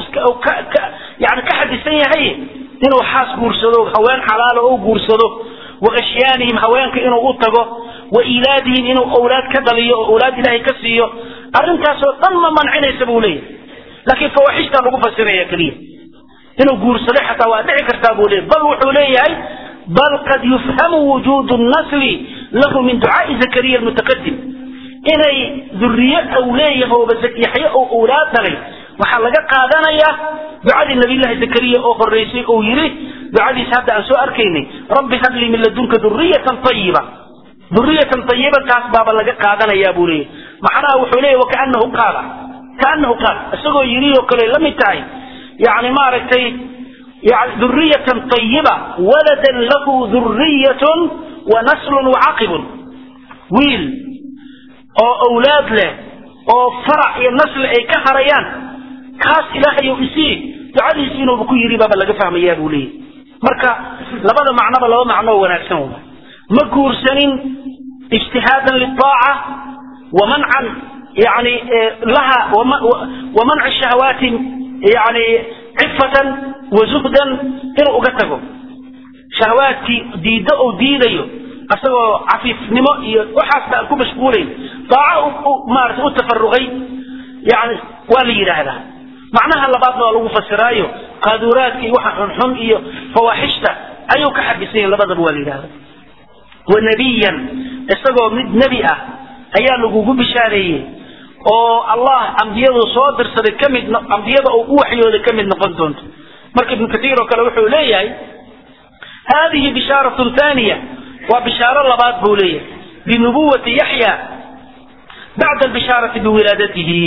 yani ka xadisan yahay inuu xaas guursado haween xalaalo u guursado wa ashyaanihim haweenka inuu u tago wa ilaadihim inuu awlaad ka dhaliyo oo awlaad ilaahay ka siiyo arrintaasoo dhan ma mancinaysa buu leeyahay laakiin fawaaxishtaa lagu fasiraya keliya inuu guursaday xataa waa dhici kartaa buu leeyahy bal wuxuu leeyahay bal qad yufhamu wujuudu nasli lahu min ducaai zakariya almutaqadim inay duriye ou leeyahooba yaxye oo awlaad dhalay waxaa laga qaadanayaa ducadii nabiyllahi zakariya oo horeysay ou yidhi ducadiisa hadda aan soo arkaynay rabbi hablii min ladunka duriyatan ayiba duriyatan ayiba taas baaba laga qaadanayaa buu leeyahy macnaha wuxuu leeyahy wakaanahu qaala kaanahu qaal isagoo yidhi oo kale la mid tahay yani maaragtay yani duriyatan ayiba waladan lahu duriyatun wa naslun wacaqibun wiil oo awlaad leh oo farac iyo nasli ay ka harayaan kaas ilaahay ou isii ducadiisi inuuba ku yidhi baaba laga fahmayaa buu leeyahy marka labada macnoba laba macno oo wanaagsan wa ma guursanin ijtihaadan lidaaca wa mancan yani laha wa manci shahawaati yani cifatan wa zuhdan inuu uga tago shahawaadkii diiddo ou diidayo asagoo cafiifnimo iyo waxaas baan ku mashquulayn daaco maarata u tafaruqay yani waa la yidhaahdaa macnaha labaadna waa lagu fasiraayo qaaduraadka iyo waxa xunxun iyo fawaaxishta ayuu ka xabisan yahin labadaba waa la yidhahda wa nebiyan isagoo mid nebi ah ayaa lagugu bishaareeyey oo allah ambiyadu soo dirsaday kamid ambiyada uu u waxyooday kamid noqon doonto marka ibnu katiir oo kale wuxuu leeyahay hadihi bishaaratun thaniya waa bishaaro labaad buu leeyahay binubuwati yaxya bacda albishaarati biwilaadatihi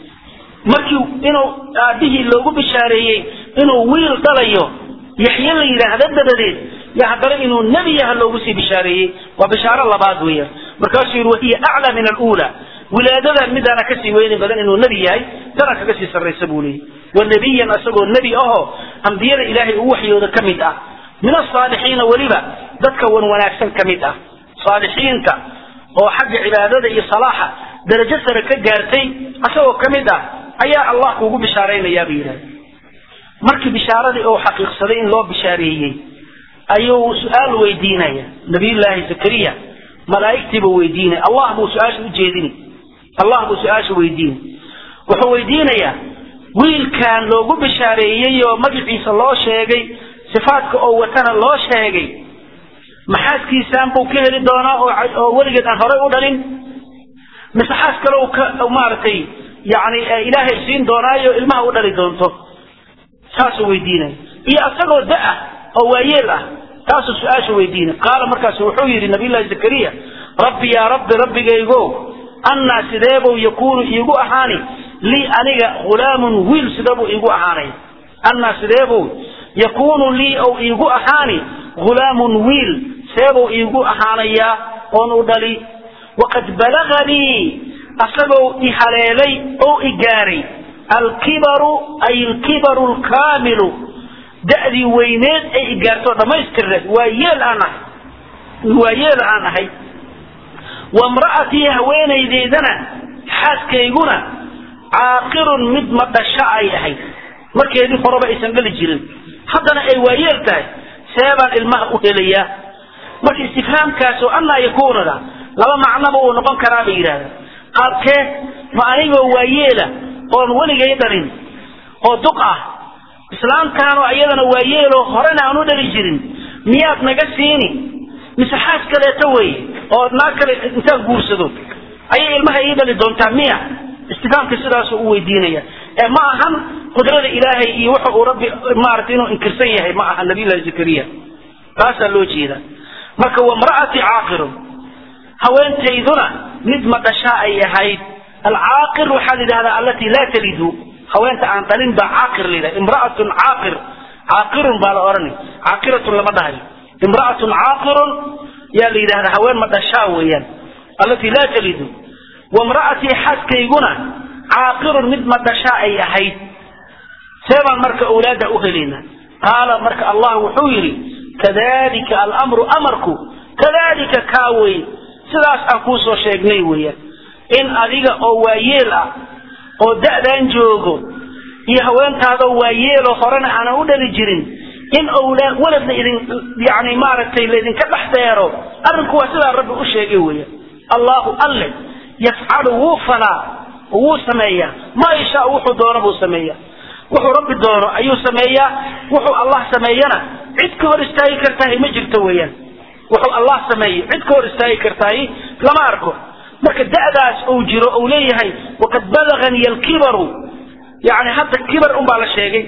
markii inuu aabihii loogu bishaareeyey inuu wiil dhalayo yaxye la yidhaahda dabadeed yo haddana inuu nebi yaha loogu sii bishaareeyey waa bishaaro labaad weeyaan markaasuu yidhi wahiya aclaa min aluula wilaadadan midaana kasii weyni badan inuu nebi yahay tana kaga sii sarraysa buu leeyahy wa nebiyan isagoo nebi ahoo ambiyada ilaahay uu waxyooda ka mid ah min asaalixiina weliba dadka wan wanaagsan ka mid ah saalixiinta oo xagga cibaadada iyo salaaxa darajo sare ka gaartay asagoo ka mid ah ayaa allah kuugu bishaaraynayaa bay yidhahda markii bishaaradii uu xaqiiqsaday in loo bishaareeyey ayuu su-aal weydiinaya nabiyullaahi zakariya malaa'igtiibuu weydiinaya allah buu su-aasha ujeedini allah buu su-aasha weydiinay wuxuu weydiinayaa wiilkan loogu bishaareeyey oo magaciisa loo sheegay sifaadka oo watana loo sheegay maxaaskiisaan buu ka heli doonaa oo weligeed aan horay u dhalin mise xaas kale u ka maaragtay yani ilaahay siin doonaayo ilmaha u dhali doonto saasuu weydiinaya iyo isagoo da-ah oo waayeel ah taasuu su-aasha weydiinay qaala markaasu wuxuu yidhi nabiyullahi zakariya rabbi yaa rabbi rabbigaygo annaa sideebuu yakuunu iigu ahaani lii aniga hulaamun wiil sideebuu iigu ahaanay annaa sideebuu yakuunu lii ou iigu ahaani hulaamun wiil seebuu iigu ahaanayaa oon u dhali waqad balaganii asagoo i haleelay oo i gaaray alkibaru ay alkibaru lkaamilu da'dii weyneed ay i gaarto dhammaystirneed waa yeel aan ahay waa yeel aan ahay wamra'atii haweenaydeydana xaaskayguna caaqirun mid ma dhasho ay ahayd markeedii horeba aysan dhali jirin haddana ay waayeel tahay seebaan ilmaha u helayaa marka istifhaamkaas oo annaa yakuunada laba macnoba uu noqon karaa bay yidhahdaa qaabkee ma anigoo waayeela oon weligay dhalin oo duq ah islaamtaanoo iyadana waayeeloo horena aan u dhali jirin miyaad naga siini mise xaas kaleeto weeye oo naag kale intaan guursado ayay ilmaha ii dhali doontaa miya istifaamka sidaasuu u weydiinaya ee ma ahan qudrada ilaahay iyo waxa uu rabbi maaragtay inuu inkirsan yahay ma aha nabiyullahi zakariya taasaa loo jeeda marka wamra'ati caaqirun haweentayduna mid ma dhashaa ay ahayd alcaaqir waxaa la yidhahdaa allatii laa talidu haweenta aan dhalin baa caaqir la yidhahda imra'atun caaqir caaqirun baa la odhanay caaqiratun lama dhahayo imra'atun caaqirun yaa la yidhahdaa haween ma dhashaa weeyaan allatii laa talidu wamra'atii xaaskayguna caaqirun mid ma dhashaa ay ahayd seebaan marka awlaada u helayna qaala marka allah wuxuu yidhi kadalika alamru amarku kadalika kaa wey sidaas aan kuu soo sheegnay weeyaan in adiga oo waayeel ah oo da'daan joogo iyo haweentaadoo waayeelo horena aanan u dhali jirin in owlaa walad la idin yani maaragtay laydinka dhex deero arrinku waa sidaa rabbi u sheegay weya allahu alle yafcalu wuu falaa wuu sameeyaa maa yashaa wuxuu doono buu sameeya wuxuu rabbi doono ayuu sameeyaa wuxuu allah sameeyana cid ka hor istaagi kartahay ma jirto weeyaan wuxuu allah sameeyo cid ka hor istaagi kartahay lama arko marka da'daas uu jiro uu leeyahay waqad balagani alkibaru yani hadda kibar unbaa la sheegay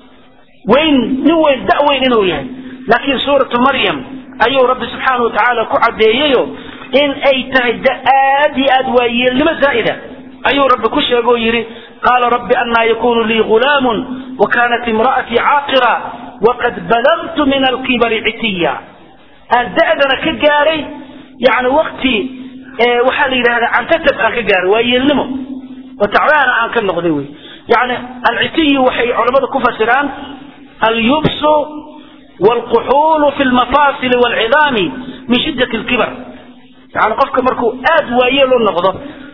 weyn nin weyn da weyn inuu yahay laakiin suuratu maryam ayuu rabbi subxaanau watacaala ku caddeeyeyo in ay tahay da aad iyo aad waayeelnimo zaa'ida ayuu rabbi ku sheegoo yidhi qaala rabbi annaa yakunu lii gulaamun wa kaanat imra'atii caaqira waqad balagtu min alkibari citiya aan da'dana ka gaaray yani wakti waxaa la yidhahdaa cantatab aan ka gaaray waayeelnimo oo tacbaana aan ka noqday wey yani alcitiyi waxay culamadu ku fasiraan alyubsu waalquxuulu fi lmafaasili waalcidaami min shiddati alkibar yani qofka markuu aad waayeel u noqdo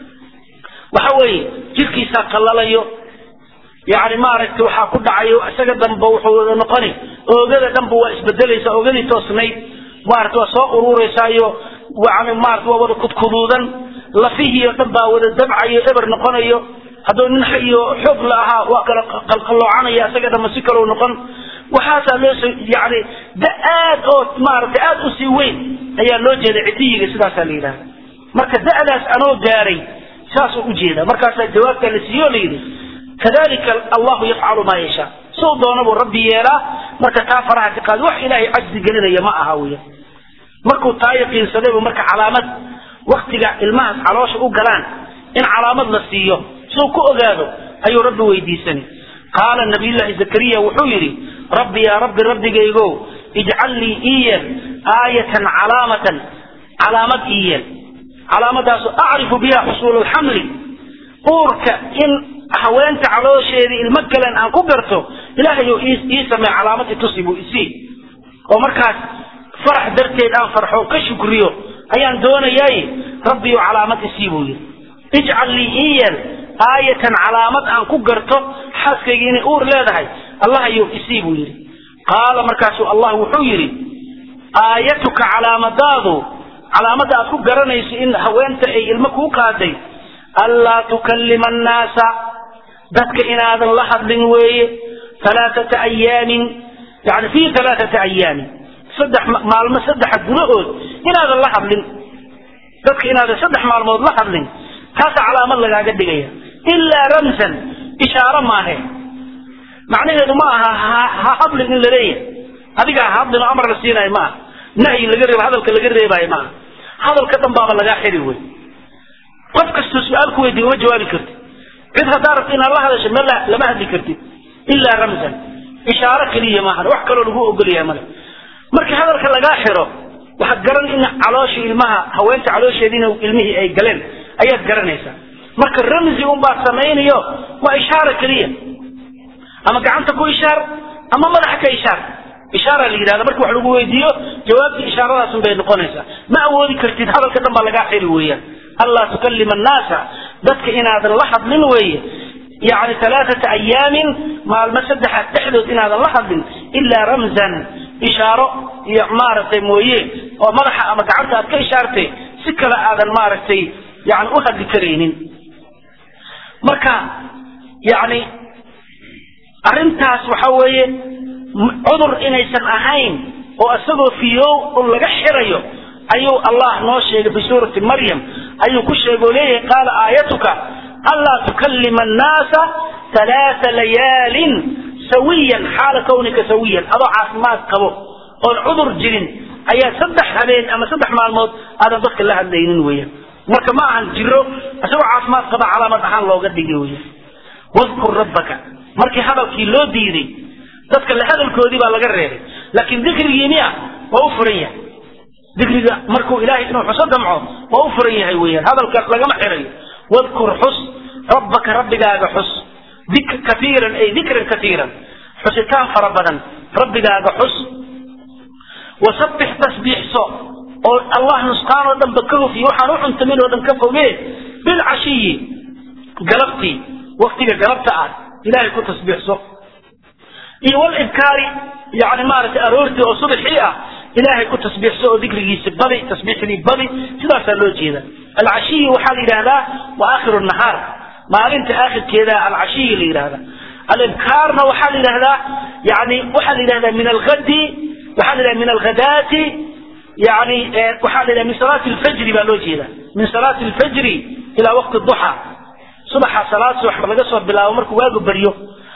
waxa weeye jirkiisaa qallalayo yani maaragtay waxaa ku dhacayo isaga dhanba wuxuu noqoni oogada dhanba waa isbedelaysa oogadii toosnayd maarata waa soo urureysaayo yani maarata waa wada kudkuduudan lafihii oo dhan baa wada dabcayo eber noqonayo hadduu nin iyo xoog la ahaa waa kala qalqalloocanaya isaga dhanba si kaleu noqon waxaasaa loo soo yani da aad oo maaragtay aad u sii weyn ayaa loo jeeda citiyiga sidaasaa la yidhahda marka da'daas anoo gaaray saasuu ujeeda markaasaa jawaabtaa la siiyo o la yidhi kadalika allahu yafcalu maa yashaa suu doona buu rabbi yeelaa marka taa faraha ka qaadi wax ilaahay cajzi gelinaya ma aha weya markuu taa yaqiinsadaybu marka calaamad waktiga ilmahaas caloosha u galaan in calaamad la siiyo suu ku ogaado ayuu rabbi weydiisanay qaala nabiyullaahi zakariya wuxuu yidhi rabbi yaa rabbi rabbigaygo ijcal lii ii yeel aayatan calaamatan calaamad ii yeel calaamadaasu acrifu biha xusuul lxamli uurka in haweenta caloosheedii ilmo kalen aan ku garto ilaahayo ii samee calaamad itusi buu isii oo markaas farax darteed aan farxo ka shukriyo ayaan doonayaay rabbiyo calaamad isii buu yidhi ijcal lii ii yeel aayatan calaamad aan ku garto xaaskayga inay uur leedahay allahayo isii buu yidhi qaala markaasuu allah wuxuu yidhi aayatuka calaamadaadu calaamadda aad ku garanayso in haweenta ay ilmo kuu qaaday anlaa tukallima annaasa dadka inaadan la hadlin weeye alaaata ayaamin yani fii alaaata ayaamin saddex maalmo saddexa gudahood inaadan la hadlin dadka inaadan saddex maalmood la hadlin taasaa calaamad lagaaga dhigaya ilaa ramsan ishaaro maahe macnaheedu ma aha ha hadlin in la leeyahay adiga ha hadlin oo amar la siinayo maaha nahyi laga reebo hadalka laga reebaayo maaha hadalka dhan baaba lagaa xiri wey qof kastoo su-aal ku weydiiy uma jawaabi kartid cid haddaa rabta inaad la hadasho ma lama hadli kartid ilaa ramsan ishaaro keliya maahan wax kaloo lagu ogolyahay male markii hadalka lagaa xiro waxaad garan in calooshii ilmaha haweenta caloosheediina ilmihii ay galeen ayaad garanaysaa marka ramzi unbaad samaynayo waa ishaara keliya ama gacanta ku ishaar ama madaxa ka ishaar ishaara la yidhahda marki wax lagu weydiiyo jawaabtii ishaaradaasun bay noqonaysaa ma awoodi kartid hadalka dhan baa lagaa xiri weeyaan anlaa tukallima annaasa dadka inaadan la hadlin weeye yani alaaata ayaamin maalmo saddexa dhexdood inaadan la hadlin ilaa ramzan ishaaro iyo maaragtay mooye oo madaxa ama gacanta aad ka ishaartay si kale aadan maaragtay yani u hadli karaynin marka yani arrintaas waxa weeye cudur inaysan ahayn oo isagoo fiyow un laga xirayo ayuu allah noo sheegay fi suurati maryam ayuu ku sheegay oo leeyahay qaala aayatuka anlaa tukallima annaasa halaaa layaalin sawiyan xaala kawnika sawiyan adoo caafimaad qabo oon cudur jirin ayaa saddex habeen ama saddex maalmood aadan dadka la hadlaynin weeyaan marka ma ahan jiro isagoo caafimaad qaba calaamad ahaan looga dhigay weeyaan wadkur rabbaka markii hadalkii loo diiday dadka la hadalkoodii baa laga reebay laakiin dikrigii miya waa u furan yahay dikriga markuu ilaahay inuu xuso damco waa u furan yahay weeyaan hadalkaas lagama xirayo wadkur xus rabbaka rabbigaaga xus kaiiran ay dikran kaiiran xusitaan fara badan rabbigaaga xus wasabbix tasbiixso oo allah nusqaan oo dhanba ka hofiye waxaan u cuntamin oo dhan ka fogee bilcashiyi galabtii waktiga galabta ah ilahay ku tasbiixso iyo walibkaari yani maaragtay aroortii oo subaxii ah ilaahay ku tasbiixso oo dikrigiisa badi tasbiixdii badi sidaasaa loo jeeda alcashiyi waxaa la yidhahdaa wa aakhiru nahaar maalinta aakhirkeeda alcashiyi la yidhahda alibkaarna waxaa la yidhahdaa yani waxaa la yidhahdaa min algadi waxaa la yidhahda min alghadaati yani waxaa la yidhahda min salaati alfajri baa loo jeeda min salaati alfajri ilaa waqti duxa subaxa salaad subax laga soo bilaabo markuu waagu baryo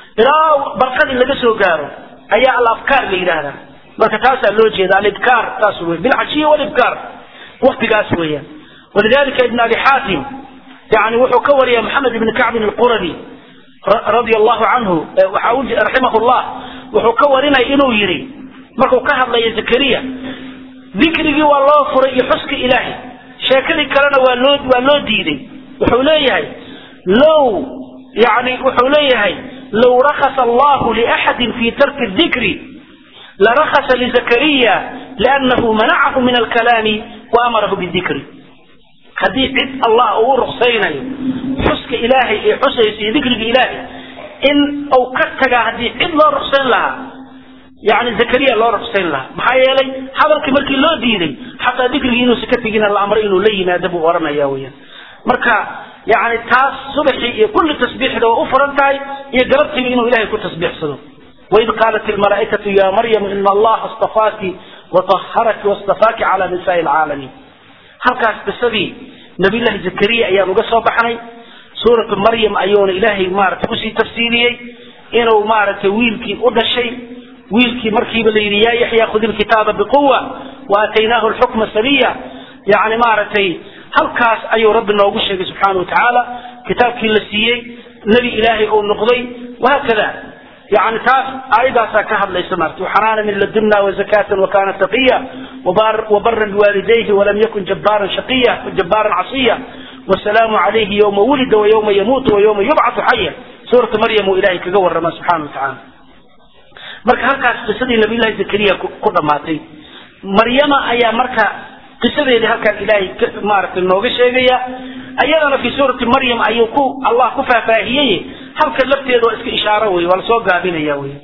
ilaa barqadii laga soo gaaro ayaa alafkaar la yidhaahdaa marka taasaa loo jeeda alibkaar taas wey bilcashiyi walibkaar waktigaas weeyaan walidalika ibn abi xaatim yani wuxuu ka wariya maxamed ibn kacbin alquradi radia allahu canhu raximah llah wuxuu ka warinaya inuu yidhi markuu ka hadlaya zakariya dikrigii waa loo furay iyo xuska ilaahay sheekadii kalena waa loo waa loo diiday wuxuu leeyahay low yani wuxuu leeyahay low rakasa allahu liaxadin fi tarki dikri larakasa lizakariya liannahu manacahu min alkalaami waamarahu bidikri haddii cid allah uu ruksaynayo xuska ilaahay ee xusaysa iyo dikriga ilaahay in uu ka tagaa haddii cid loo ruksayn lahaa yani zakariya loo ruksayn lahaa maxaa yeelay hadalkii markii loo diiday xataa dikrigii inuusa ka tegina la amray inuu la yimaado buu oranaya weyaan marka yani taas subaxii iyo kulli tasbiixda oo u furan tahay iyo galabtiiba inuu ilahay ku tasbiixsado waid qaalat ilmalaa'ikatu ya maryamu ina allaha astafaaki wataharaki wastafaaki cala nisaai alcaalamiin halkaas qisadii nabiyllahi zakariya ayaan uga soo baxnay suuratu maryam ayuuna ilaahay maaragtay usii tafsiiliyey inuu maaragtay wiilkii u dhashay wiilkii markiiba la yidhi yaa yaxya khudi lkitaaba biquwa waataynaahu lxukma sabiya yani maaragtay halkaas ayuu rabbi noogu sheegay subxaana wa tacaala kitaabkii la siiyey nebi ilaahay uu noqday wahaakada yani taas aayadaasaa ka hadlaysa maarta waxanaana min ladunna wazakatan wakana taqiya wabaran biwaalidayhi walam yakun jabaaran shaqiya jabaaran casiya wasalaamu calayhi yowma wulida wayowma yamuutu wayowma yubcatu xaya suuratu maryam uu ilahay kaga warrama subxana wa tacaala marka halkaas qisadii nabiyllahi zakariya ku dhamaatay maryama ayaa marka qisadeedii halkaan ilaahay maaragtay nooga sheegaya ayadana fi suurati maryam ayuu ku allah ku faahfaahiyey halka lafteeda waa iska ishaaro wey waa lasoo gaabinaya wey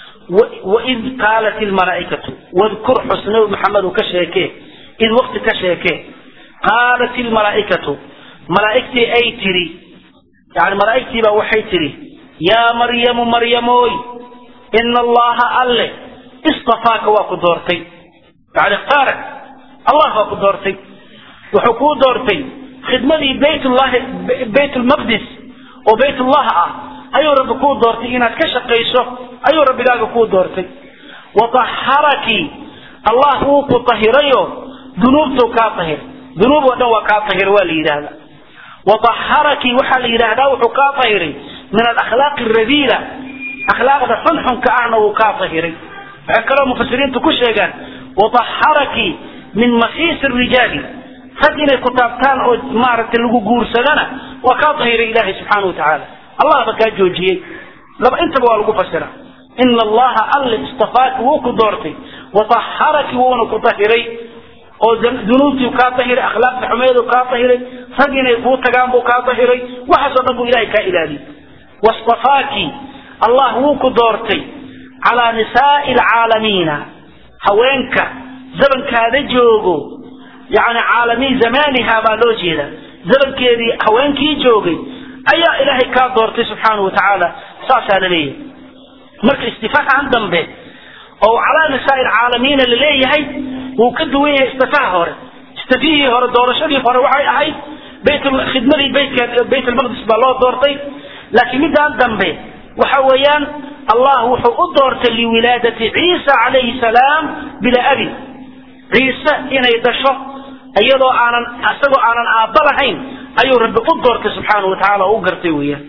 waid qaalat ilmalaa'ikatu wadkur xusnabi maxamed ka sheekee id wakti ka sheekee qaalat ilmalaa'ikatu malaa'igtii ay tiri yani malaa'igtii baa waxay tiri yaa maryamu maryamooy ina allaha alle istafaaka waa ku doortay yani ihtaarak allah baa ku doortay wuxuu kuu doortay khidmadii baytullahi bayt lmaqdis oo baytullah ah ayuu rabbi kuu doortay inaad ka shaqayso ayuu rabbigaaga kuu doortay wataharaki allah wuu ku tahirayo dunuubtuu kaa tahir dunuub oo dhan waa kaa tahir waa la yidhaahda wataharaki waxaa la yidhaahdaa wuxuu kaa tahiray min alakhlaaqi radiila akhlaaqda xunxunka ahna wuu kaa tahiray waxay kaloo mufasiriintu ku sheegaan wataharaki min masiisi rijaali rag inay ku taabtaan oo maaragtay lagu guursadana waa kaa tahiray ilaahay subxaana wa tacaala allah ba kaa joojiyey laba intaba waa lagu fasira ina allaha alle istafaaki wuu ku doortay wataharaki wuuna ku tahiray oo dunuubtii kaa tahiray akhlaaqda xumeedu kaa tahiray rag inay kuu tagaan buu kaa tahiray waxaasoo dhan buu ilahay kaa ilaaliyey wastafaaki allah wuu ku doortay calaa nisaai alcaalamiina haweenka zamankaada joogo yani caalamiin zamaniha baa loo jeeda zamankeedii haweenkii joogay ayaa ilaahay kaa doortay subxaana wa tacaala saasaa la leeyahay marka istifaahan dambe oo calaa nisaai alcaalamiina laleeyahay wuu ka duwan yahay istifaha hore istifihii hore doorashadii hore waxay ahayd khidmadii baytka bayt almaqdis baa loo doortay laakiin midaan dambe waxa weeyaan allah wuxuu u doortay liwilaadati ciisa calayhi salaam bilaa abi ciise inay dhasho iyadoo aanan isagoo aanan aabba lahayn ayuu rabbi u doortay subxaana wa tacala oo u gartay weeyaan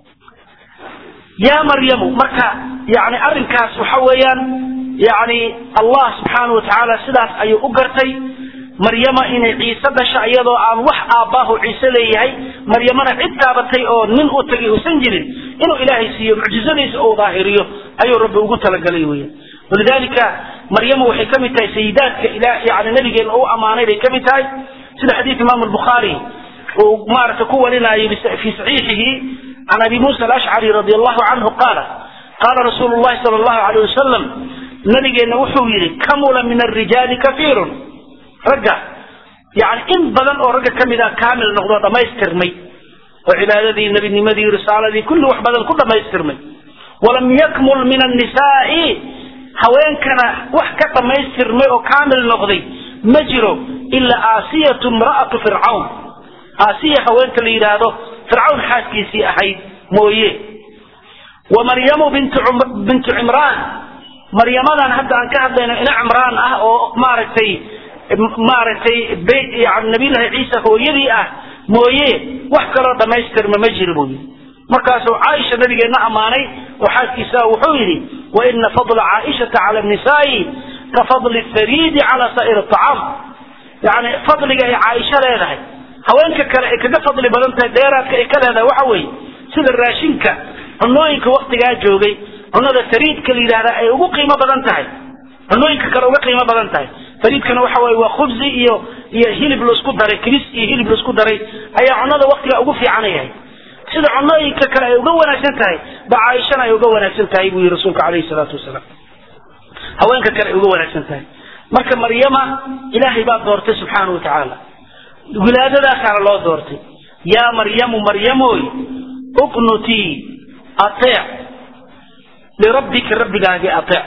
yaa maryamu marka yani arrinkaas waxa weeyaan yani allah subxaana wa tacaala sidaas ayuu u gartay maryama inay ciise dhasho iyadoo aan wax aabbaahu ciise leeyahay maryamana cid taabatay oo nin u tagay uusan jirin inuu ilaahay siiyo mucjizadiisa uu daahiriyo ayuu rabbi ugu talagalay weeyaan walidalika maryama waxay ka mid tahay sayidaadka yani nabigeena u ammaanay bay ka mid tahay sida xadiid imaamu albukhaari uu maaragtay ku warinayo fi saxiixihi can abi muusa alashcari radi allahu canhu qaala qaala rasuulu llahi sala allahu alayh wasalam nabigeenna wuxuu yidhi kamula min alrijaali kafiirun ragga yani in badan oo ragga ka mid a kaamil noqdo dhammaystirmay oo cibaadadii nebinimadii risaaladii kulli wax badan ku dhammaystirmay walam yakmul min annisaai haweenkana wax ka dhammaystirmay oo kaamil noqday ma jiro ilaa aasiyatu imra'atu fircawn aasiya haweenka la yidhaahdo fircawn xaaskiisii ahayd mooye wa maryamu bintu cimraan maryamadan hadda aan ka hadlayno ina cimraan ah oo maaragtay maaragtay yani nabiyullahi ciisa hooyadii ah mooye wax kaloo dhammaystirma ma jiro buu yidhi markaasuu caaisha nabigeenna ammaanay oo xaaskiisa wuxuu yidhi wa ina fadla caaishata cala nisaa'i ka fadli thariidi cala saa'ir acaam yani fadliga ay caaisho leedahay haweenka kale ay kaga fadli badan tahay dheeraadka ay ka leedahay waxa weeye sida raashinka cunooyinka waktigaa joogay cunada fariidka la yidhahda ay ugu qiimo badan tahay cunooyinka kale uga qiimo badan tahay fariidkana waxa weye waa khubsi iyo iyo hilib laisku daray kibis iyo hilib laisku daray ayaa cunada waktiga ugu fiicana yahay sida cunooyinka kale ay uga wanaagsan tahay ba caaishana ay uga wanaagsan tahay buu yihi rasuulka calayhi salaatu wasalaam haweenka kale ay uga wanaagsan tahay marka maryama ilaahay baa doortay subxaana wa tacaala wilaadadaasaana loo doortay yaa maryamu maryamoy uqnutii ateec lirabbika rabbigaagii ateec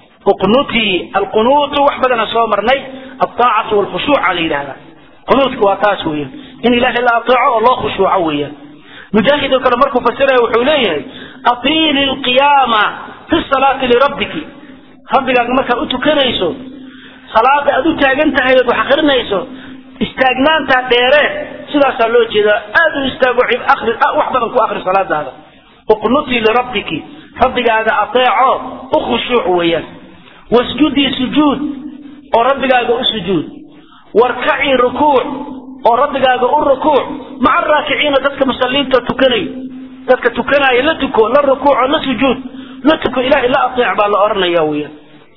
uqnutii alqunuutu wax badana soo marnay altaacatu walkhushuuca la yidhahda qunuudka waa taas weeyaan in ilaahay la ateeco oo loo khushuuco weeyaan mujaahid oo kale markuu fasiraya wuxuu leeyahay atiili lqiyaama fi salaati lirabbiki rabbigaaga markaad u tukanayso salaada aad u taagan tahay ood wax akrinayso istaagnaantaa dheere sidaasaa loo jeedaa aad u istaago akri wax badan ku akri salaadaada uqnutii lirabbiki rabbigaaga ateeco u khushuuc weeyaan wasjudii sujuud oo rabbigaaga u sujuud warkacii rukuuc oo rabbigaaga u rukuuc maca raakiciina dadka musaliinta tukanayo dadka tukanaya la tuko la rukuuco la sujuud la tuko ilahay la ateec baa la odhanaya weeyaan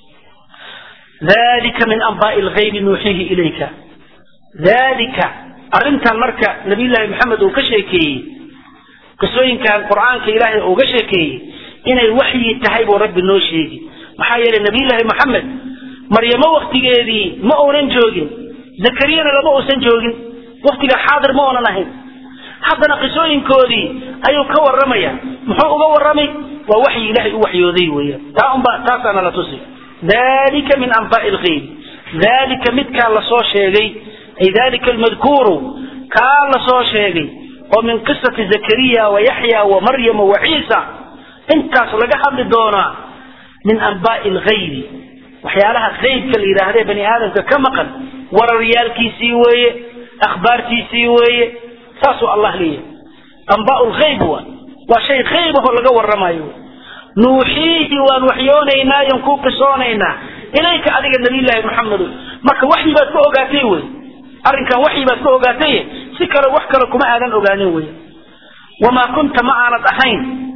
dalika min anbaai lgaybi nuuxiihi ilayka dalika arrintan marka nabiyullaahi maxamed uu ka sheekeeyey qisooyinkan qur-aanka ilaahay uga sheekeeyey inay waxyi tahay buu rabbi noo sheegi maxaa yeelay nabiyullaahi maxamed maryamo waktigeedii ma uunan joogin zakariyana lama uusan joogin waktiga xaadir ma oonan ahayn haddana qisooyinkoodii ayuu ka warramaya muxuu uga warramay waa waxyi ilaahay u waxyooday weeyaan taa unba taasaana la tusi dalika min anbaai lgayb dalika midkaa lasoo sheegay ay dalika almadkuuru kaa lasoo sheegay oo min qisati zakariya wa yaxya wa maryama wa ciisa intaas laga hadli doonaa min anbaai lgaybi waxyaalaha qaybka la yidhaahde bani aadamka ka maqan wararyaalkiisii weeye akhbaartiisii weeye saasuu allah leeyahay anbaau lgayb wa waa shay qayb ahoo laga warramayo nuuxiihi waan waxyoonaynaa yan kuu qisoonaynaa ilayka adiga nabiyllaahi maxamedo marka waxyi baad ka ogaatay wey arrinkan waxyi baad ka ogaatay si kale wax kale kuma aadan ogaanin wey wamaa kunta ma aanad ahayn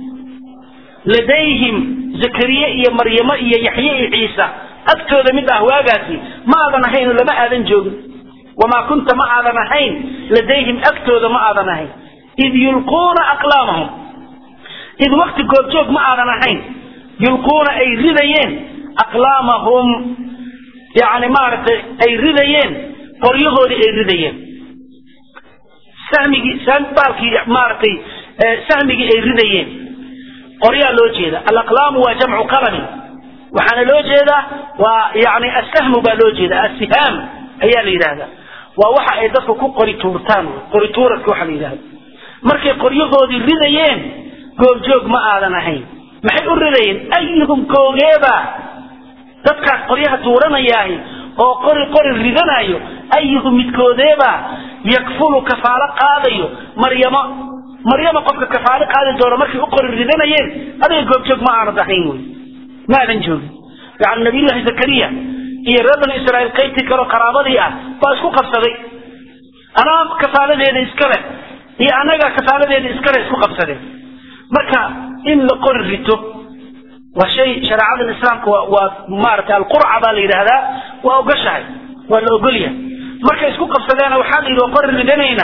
ladayhim zakariye iyo maryamo iyo yaxye iyo ciisa agtooda mid ah waagaasi ma aadan ahayn lama aadan joogin wamaa kunta ma aadan ahayn ladayhim agtooda ma aadan ahayn id yulquuna aqlaamahum id wakti goobjoog ma aadan ahayn yulquuna ay ridayeen aqlaamahum yani maaragtay ay ridayeen qoryahoodii ay ridayeen sahmigii baalkii maaragtay sahmigii ay ridayeen qoryaa loo jeeda alaqlaamu waa jamcu qalamin waxaana loo jeedaa waa yani asahmu baa loo jeeda asihaam ayaa la yidhahdaa waa waxa ay dadku ku qori tuurtaan qori tuuradka waxa la yidhahda markay qoryahoodii ridayeen goobjoog ma aadan ahayn maxay u ridayeen ayuhum koogeeba dadkaas qoryaha tuuranayaahi oo qori qori ridanayo ayuhum midkoodeeba yakfulu kafaalo qaadayo maryamo maryama qofka kafaalo qaadi doono markay u qori ridanayeen adiga goobjoog ma aanad ahayn wey ma aadan joogin yani nabiyullahi zakariya iyo reer bani israa'iil qaybtii kaleo qaraabadii ah baa isku qabsaday anaa kafaaladeeda iska leh iyo annaga kafaaladeeda iskale isku qabsadeen marka in la qori rito waa shay shareecadan islaamka waa waa maaragtay alqurca baa la yidhaahdaa waa ogashahay waa la ogolyahay markay isku qabsadeena waxaa la yidhi waa qori ridanaynaa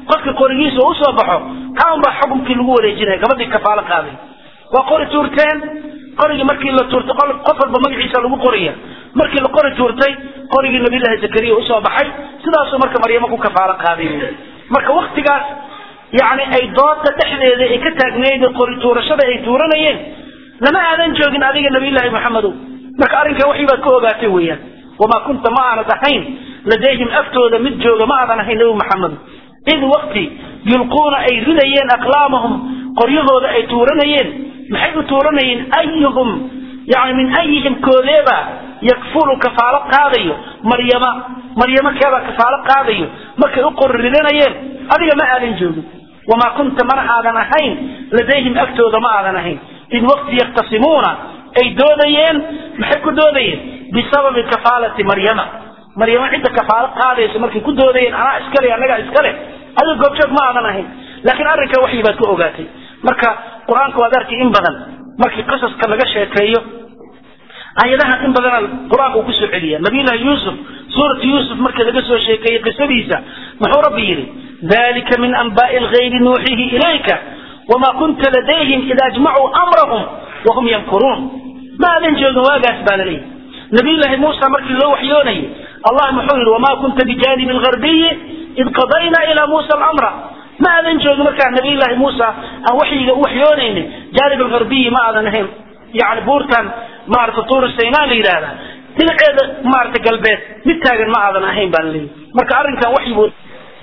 qofka qorigiisa uu usoo baxo kaa unbaa xukumkii lagu wareejinaya gabadhii kafaalo qaaday waa qori tuurteen qorigii markii la tuurtay qof walba magaciisa lagu qoraya markii la qori tuurtay qorigii nabiyullaahi zakariya usoo baxay sidaasuu marka maryamo ku kafaalo qaaday marka waktigaas yani ay dooda dhexdeeda ay ka taagneyd qori tuurashada ay tuuranayeen lama aadan joogin adiga nabiyullaahi maxamedow marka arrinkaa waxii baad ka ogaatay weeyaan wamaa kunta ma aanad ahayn ladayhim aftooda mid jooga ma aadan ahayn nabi maxamedo id wakti yulquuna ay ridayeen aqlaamahum qoryahooda ay tuuranayeen maxay u tuuranayeen ayuhum yani min ayihim koodeeba yakfulu kafaalo qaadayo maryama maryamo keebaa kafaalo qaadayo markay u qori ridanayeen adiga ma aadan joogin wamaa kunta mana aadan ahayn ladayhim agtooda ma aadan ahayn id waqti yaktasimuuna ay doodayeen maxay ku doodayeen bisababi kafaalati maryama maryamo cidda kafaalo qaadaysa markay ku doodayeen anaa iskale annagaa iskale adiga goobjoog ma aadan ahayn laakiin arrinkaa waxyi baad ka ogaatay marka qur-aanka waad arkay in badan markii qasaska laga sheekeeyo aayadaha in badana qur-aanka uu kusoo celiya nabiyullahi yuusuf suuratu yuusuf markii laga soo sheekeeyey qisadiisa muxuu rabbi yidhi dalika min anbaai lgaybi nuuxihi ilayka wamaa kunta ladayhim ida ajmacuu amrahum wahum yankuruun ma aadan joogin waagaas baa laleeyahy nabiyullaahi muusa markii loo waxyoonayay allah muxuu yidhi wamaa kunta bijaanibi lgarbiyi id qadayna ilaa muusa alamra ma aadan joogin markaa nabiyullaahi muusa aan waxyiga u waxyoonaynin jaanib algarbiyi ma aadan ahayn yani buurtan maarata tuur saynaa la yidhaahda dhinaceeda maarata galbeed mid taagan ma aadan ahayn baa laleeyahy marka arrinkan waxyi buu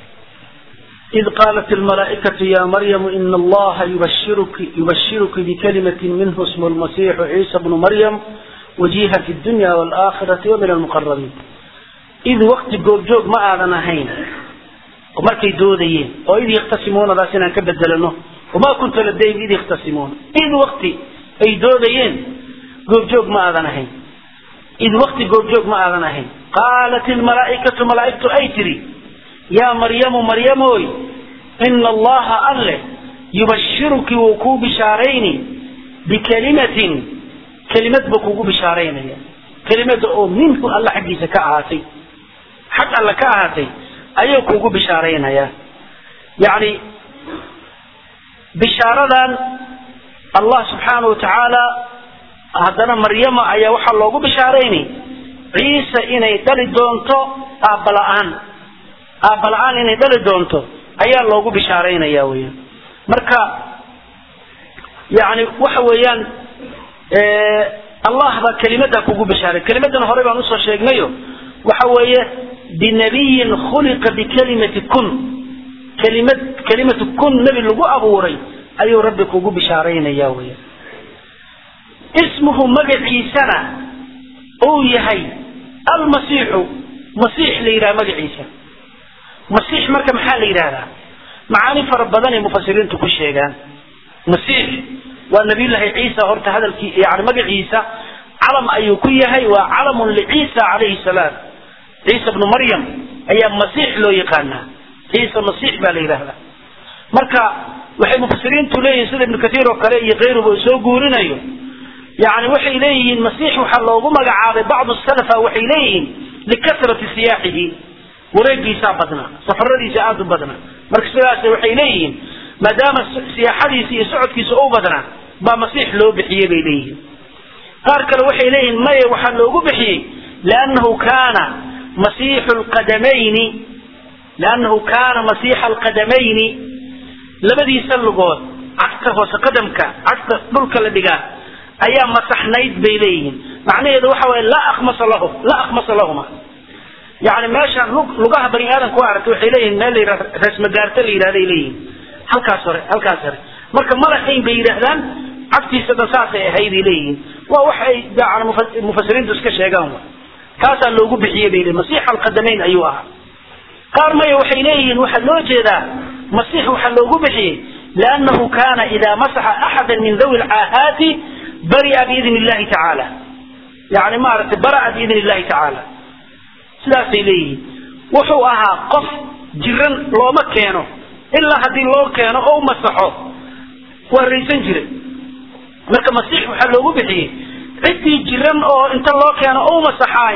إذ قالت الملائكة يا مريم إن الله يبشرك يبشرك بكلمة منه اسمه المسيح عيسى بن مريم وجيها في الدنيا والآخرة ومن المقربين إذ وقت جوج ما أذن هين ومركي دودين وإذ يختصمون راسنا كبدلنه وما كنت لديهم إذ يختصمون إذ وقت أي دودين جوج ما أذن هين إذ وقت جوج ما أذن هين قالت الملائكة ملائكة أيتري يا مريم مريم وي إن الله أله يبشرك وكو بشارين بكلمة كلمة بكو بشارين كلمة أو منه الله حقي سكاعاتي حق الله كاعاتي أيوكو بشارين يا يعني بشارة الله سبحانه وتعالى هذا مريم أيا وحا لوغو بشارين عيسى إني دلي دونتو أبلان aabala-aan inay dhali doonto ayaa loogu bishaaraynaya weyaan marka yani waxa weeyaan allah baa kelimada kugu bishaaray kelimadan hore baan usoo sheegnayo waxa weeye binabiyin khuliqa bikalimati kun kelimad kelimatu kun nebi lagu abuuray ayuu rabbi kugu bishaaraynaya weyaan ismuhu magaciisana uu yahay almasiixu masiix la yidhaha magaciisa masiix marka maxaa la yidhahdaa macaani fara badan ay mufasiriintu ku sheegaan masiix waa nabiyullaahi ciisa horta hadalkii yani magaciisa calam ayuu ku yahay waa calamun liciisa calayhi salaam ciisa bnu maryam ayaa masiix loo yaqaanaa ciisa masiix baa la yidhahdaa marka waxay mufasiriintu leeyihin sida ibnu kathiir oo kale iyo kayruba uu soo guurinayo yani waxay leeyihiin masiix waxaa loogu magacaabay bacdu salafa waxay leeyihiin likasrati siyaaxihi wareegiisaa badnaa safaradiisa aada u badnaa marka sidaas waxay leeyihiin maadaama siyaaxadiisa iyo socodkiisa u badnaa baa masiix loo bixiyey bay leeyihiin qaar kale waxay leeyihiin maya waxaa loogu bixiyey liannahu kaana masiixu lqadamayni liannahu kaana masiixa alqadamayni labadiisa lugood cagta hoose qadamka cagta dhulka la dhigaa ayaa masaxnayd bay leeyihiin macnaheedu waxa waye laa akhmasa lahu laa akhmasa lahuma yani meeshaan lugaha bani aadamka u aragtay waxay leeyihin meel la yidhahdo reesmagaarta la yidhahday leeyihin halkaas hore halkaas hore marka madaxayn bay yidhaahdaan cagtiisa dhan saasay ahayday leeyihiin waa wax ay yani mufasiriintu iska sheegaan wa kaasaa loogu bixiyey bay leeyihin masiix alqadamayn ayuu ahaa qaar maya waxay leeyihiin waxaa loo jeedaa masiix waxaa loogu bixiyey liannahu kana ida masaxa axada min dawi lcaahaati bari'a biidn illahi tacaala yani maaragtay bara'a biidn illahi tacaala sidaasay leeyihiin wuxuu ahaa qof jiran looma keeno ilaa haddii loo keeno oo u masaxo waa raysan jiray marka masiix waxaa loogu bixiyey ciddii jiran oo inta loo keeno oo u masaxaahi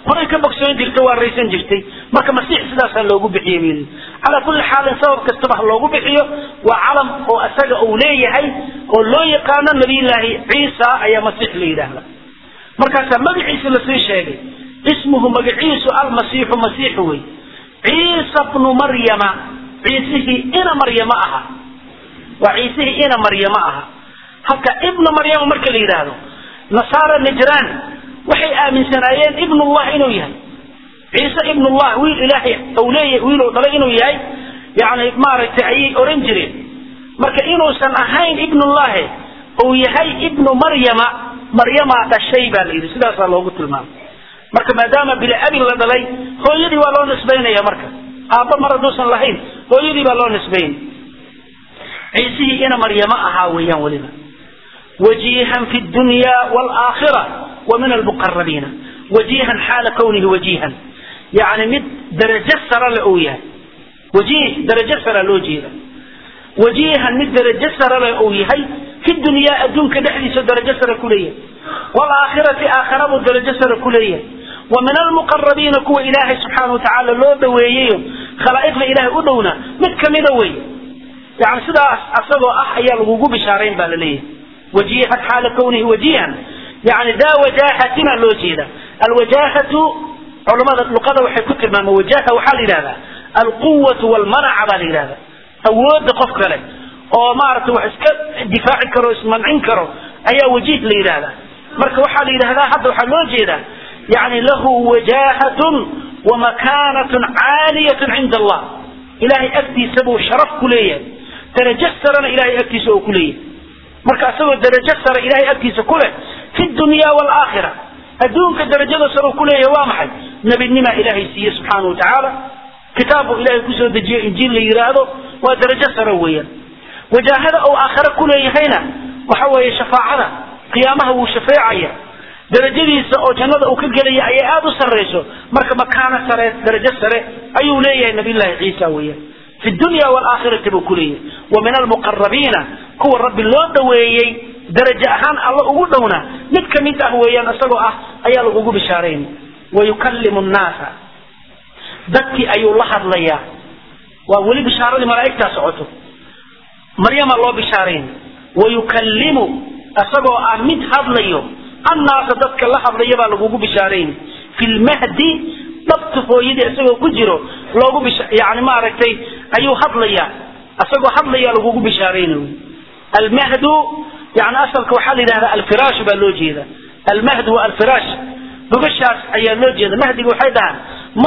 horay ka bogsoon jirta waa raysan jirtay marka masiix sidaasaa loogu bixiyey buu yidhi calaa kulli xaalin sabab kastaba ha loogu bixiyo waa calam oo isaga uu leeyahay oo loo yaqaano nabiyullaahi ciisa ayaa masiix la yidhaahda markaasaa magaciisa lasii sheegay ismuhu magaciisu almasiixu masiixu wey ciisa bnu maryama ciisihii ina maryama aha waa ciisihii ina maryama aha halka ibnu maryama marka la yidhaahdo nasaara najraan waxay aaminsanaayeen ibnullah inuu yahay ciise ibnullah wiil ilaahay ou leeyahay wiiluu dhalay inuu yahay yani maaragtay ayay oran jireen marka inuusan ahayn ibnullahi uu yahay ibnu maryama maryamaa dhashay baa la yidhi sidaasaa loogu tilmaamay marka maadaama bila abin la dhalay hooyadii waa loo nisbaynaya marka aabba mar hadduusan lahayn hooyadii baa loo nisbaynay ciisihii ina maryama ahaa weeyaan weliba wajiihan fi dunya waalaakhira wa min almuqarabiina wajiihan xaala kawnihi wajiihan yani mid darajo sara le uu yahay wajiih darajo sara loo jeeda wajiihan mid darajo sara le uu yahay fi dunyaa adduunka dhexdiisa darajo sare ku leeyahay waalaakhirati aakhira buu darajo sare ku leeyahay wa min almuqarabiina kuwa ilaahay subxaana watacaala loo dhaweeyeyo khalaa'iqda ilaahay u dhowna mid kamida wey yani sidaas asagoo ah ayaa lagugu bishaarayn baa la leeyahay wajiihan xaala kawnihi wajiihan yani daa wajaahatina loo jeeda alwajaahatu culamada luqada waxay ku tilmaamaan wajaha waxaa la yidhahdaa alquwatu walmanaca baa la yidhahda awooda qof kale oo maaragtay wax iska difaaci karo ismancin karo ayaa wajiih la yidhahdaa marka waxaa la yidhahdaa hadda waxaa loo jeedaa yani lahu wajahatun wamakanatun caaliyatun cinda allah ilahay agtiisa buu sharaf ku leeyahay darajo sarena ilahay agtiisa oo ku leeyahay marka isagoo darajo sare ilahay agtiisa ku leh fi dunya waalaakhira adduunka darajada sare ku leeyahay waa maxay nebinimaa ilaahay siiye subxaana wa tacaala kitaab buu ilahay kusoo dejiyo injiil la yidhaahdo waa darajo sare weeyaan wajaahada uu aakhare ku leeyahayna waxa weeye shafaacada qiyaamaha wuu shafeecaya darajadiisa oo jannada uu ka gelaya ayay aada u sarrayso marka makaano sare darajo sare ayuu leeyahay nabiyullaahi ciisa weeyaan fi dunya waalaakhirati buu ku leeyahay wa min almuqarabiina kuwa rabbi loo dhaweeyey darajo ahaan alla ugu dhowna mid ka mid ah weeyaan isagoo ah ayaa lagugu bishaaraynay wayukallimu nnaasa dadkii ayuu la hadlayaa waa weli bishaaradii malaa'igtaa socoto maryama loo bishaaraynay wayukallimu isagoo ah mid hadlayo annaasa dadka la hadlaya baa lagugu bishaaraynay fi lmahdi dhabta hooyadii isagoo ku jiro loogu bish yani maaragtay ayuu hadlayaa isagoo hadlayaa lagugu bishaaraynay almahdu yani asalka waxaa la yidhahdaa alfiraash baa loo jeeda almahdu waa alfiraash gogashaas ayaa loo jeeda mahdiga waxay dhahaan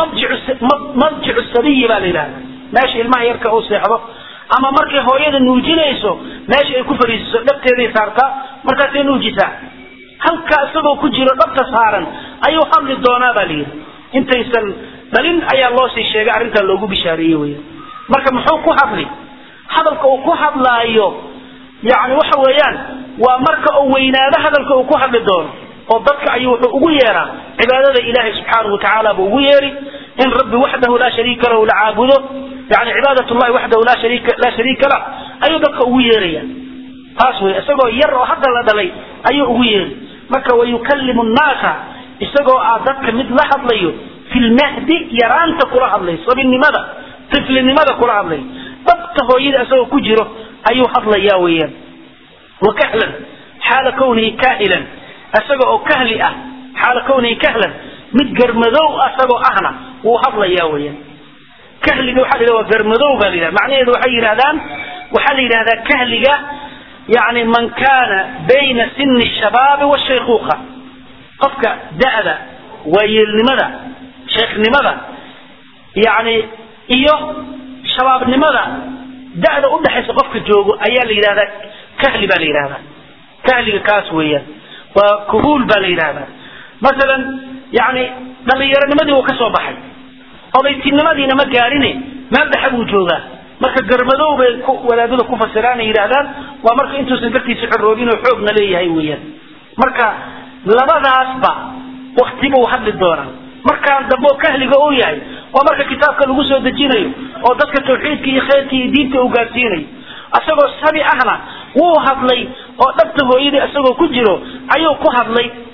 madjicu sabiyi baa la yidhahda meesha ilmaha yarka uu seexdo ama markay hooyada nuujinayso meesha ay ku fariisiso dhabteeday saartaa markaasay nuujisaa halkaa isagoo ku jiro dhabta saaran ayuu hadli doonaa baa layidhi intaysan dhalin ayaa loo sii sheegay arrintaa loogu bishaareeyey weya marka muxuu ku hadli hadalka uu ku hadlaayo yani waxa weeyaan waa marka uu weynaado hadalka uu ku hadli doono oo dadka ayuu wuxuu ugu yeeraa cibaadada ilaahay subxaanahu watacaala buu ugu yeeri in rabbi waxdahu laa shariika lahu la caabudo yani cibaadat llahi waxdahu laa shariika laa shariika lah ayuu dadka ugu yeeraya taas wey isagoo yar oo hadda la dhalay ayuu ugu yeeri marka wayukallimu nnaasa isagoo ah dadka mid la hadlayo fi lmahdi yaraanta kula hadlay sabinimada tiflinimada kula hadlay dhabta hooyada isagoo ku jiro ayuu hadlayaa weeyaan wa kahlan xaala kawnihi kaahilan isaga oo kahli ah xaala kawnihi kahlan mid garmadow isagoo ahna wuu hadlayaa weeyaan kahliga waxaa la yidhahda waa garmadow baa la yidhahda macnaheedu waxay yidhahdaan waxaa la yidhahdaa kahliga yani man kana bayna sini shabaabi washaykuuqa qofka da'da waayeelnimada sheekhnimada yani iyo shabaabnimada da'da udhaxaysa qofka joogo ayaa la yidhahdaa kahli baa la yidhahdaa kahliga kaas weeyaan waa kuhuul baa la yidhahdaa masalan yani dhallinyaronimadii wuu ka soo baxay odaytinimadiina ma gaarine meel dhexe buu joogaa marka garmadow bay wadaadada ku fasiraan ay yidhaahdaan waa marka intuusan gartiisa xoroobin oo xoogna leeyahay weeyaan marka labadaasba wakti buu hadli doonaa markaan dambe oo kahliga uu yahay waa marka kitaabka lagu soo dejinayo oo dadka tawxiidka iyo khayrka iyo diinta uu gaarsiinayo isagoo sabi ahna wuu hadlay oo dhabta hooyadii isagoo ku jiro ayuu ku hadlay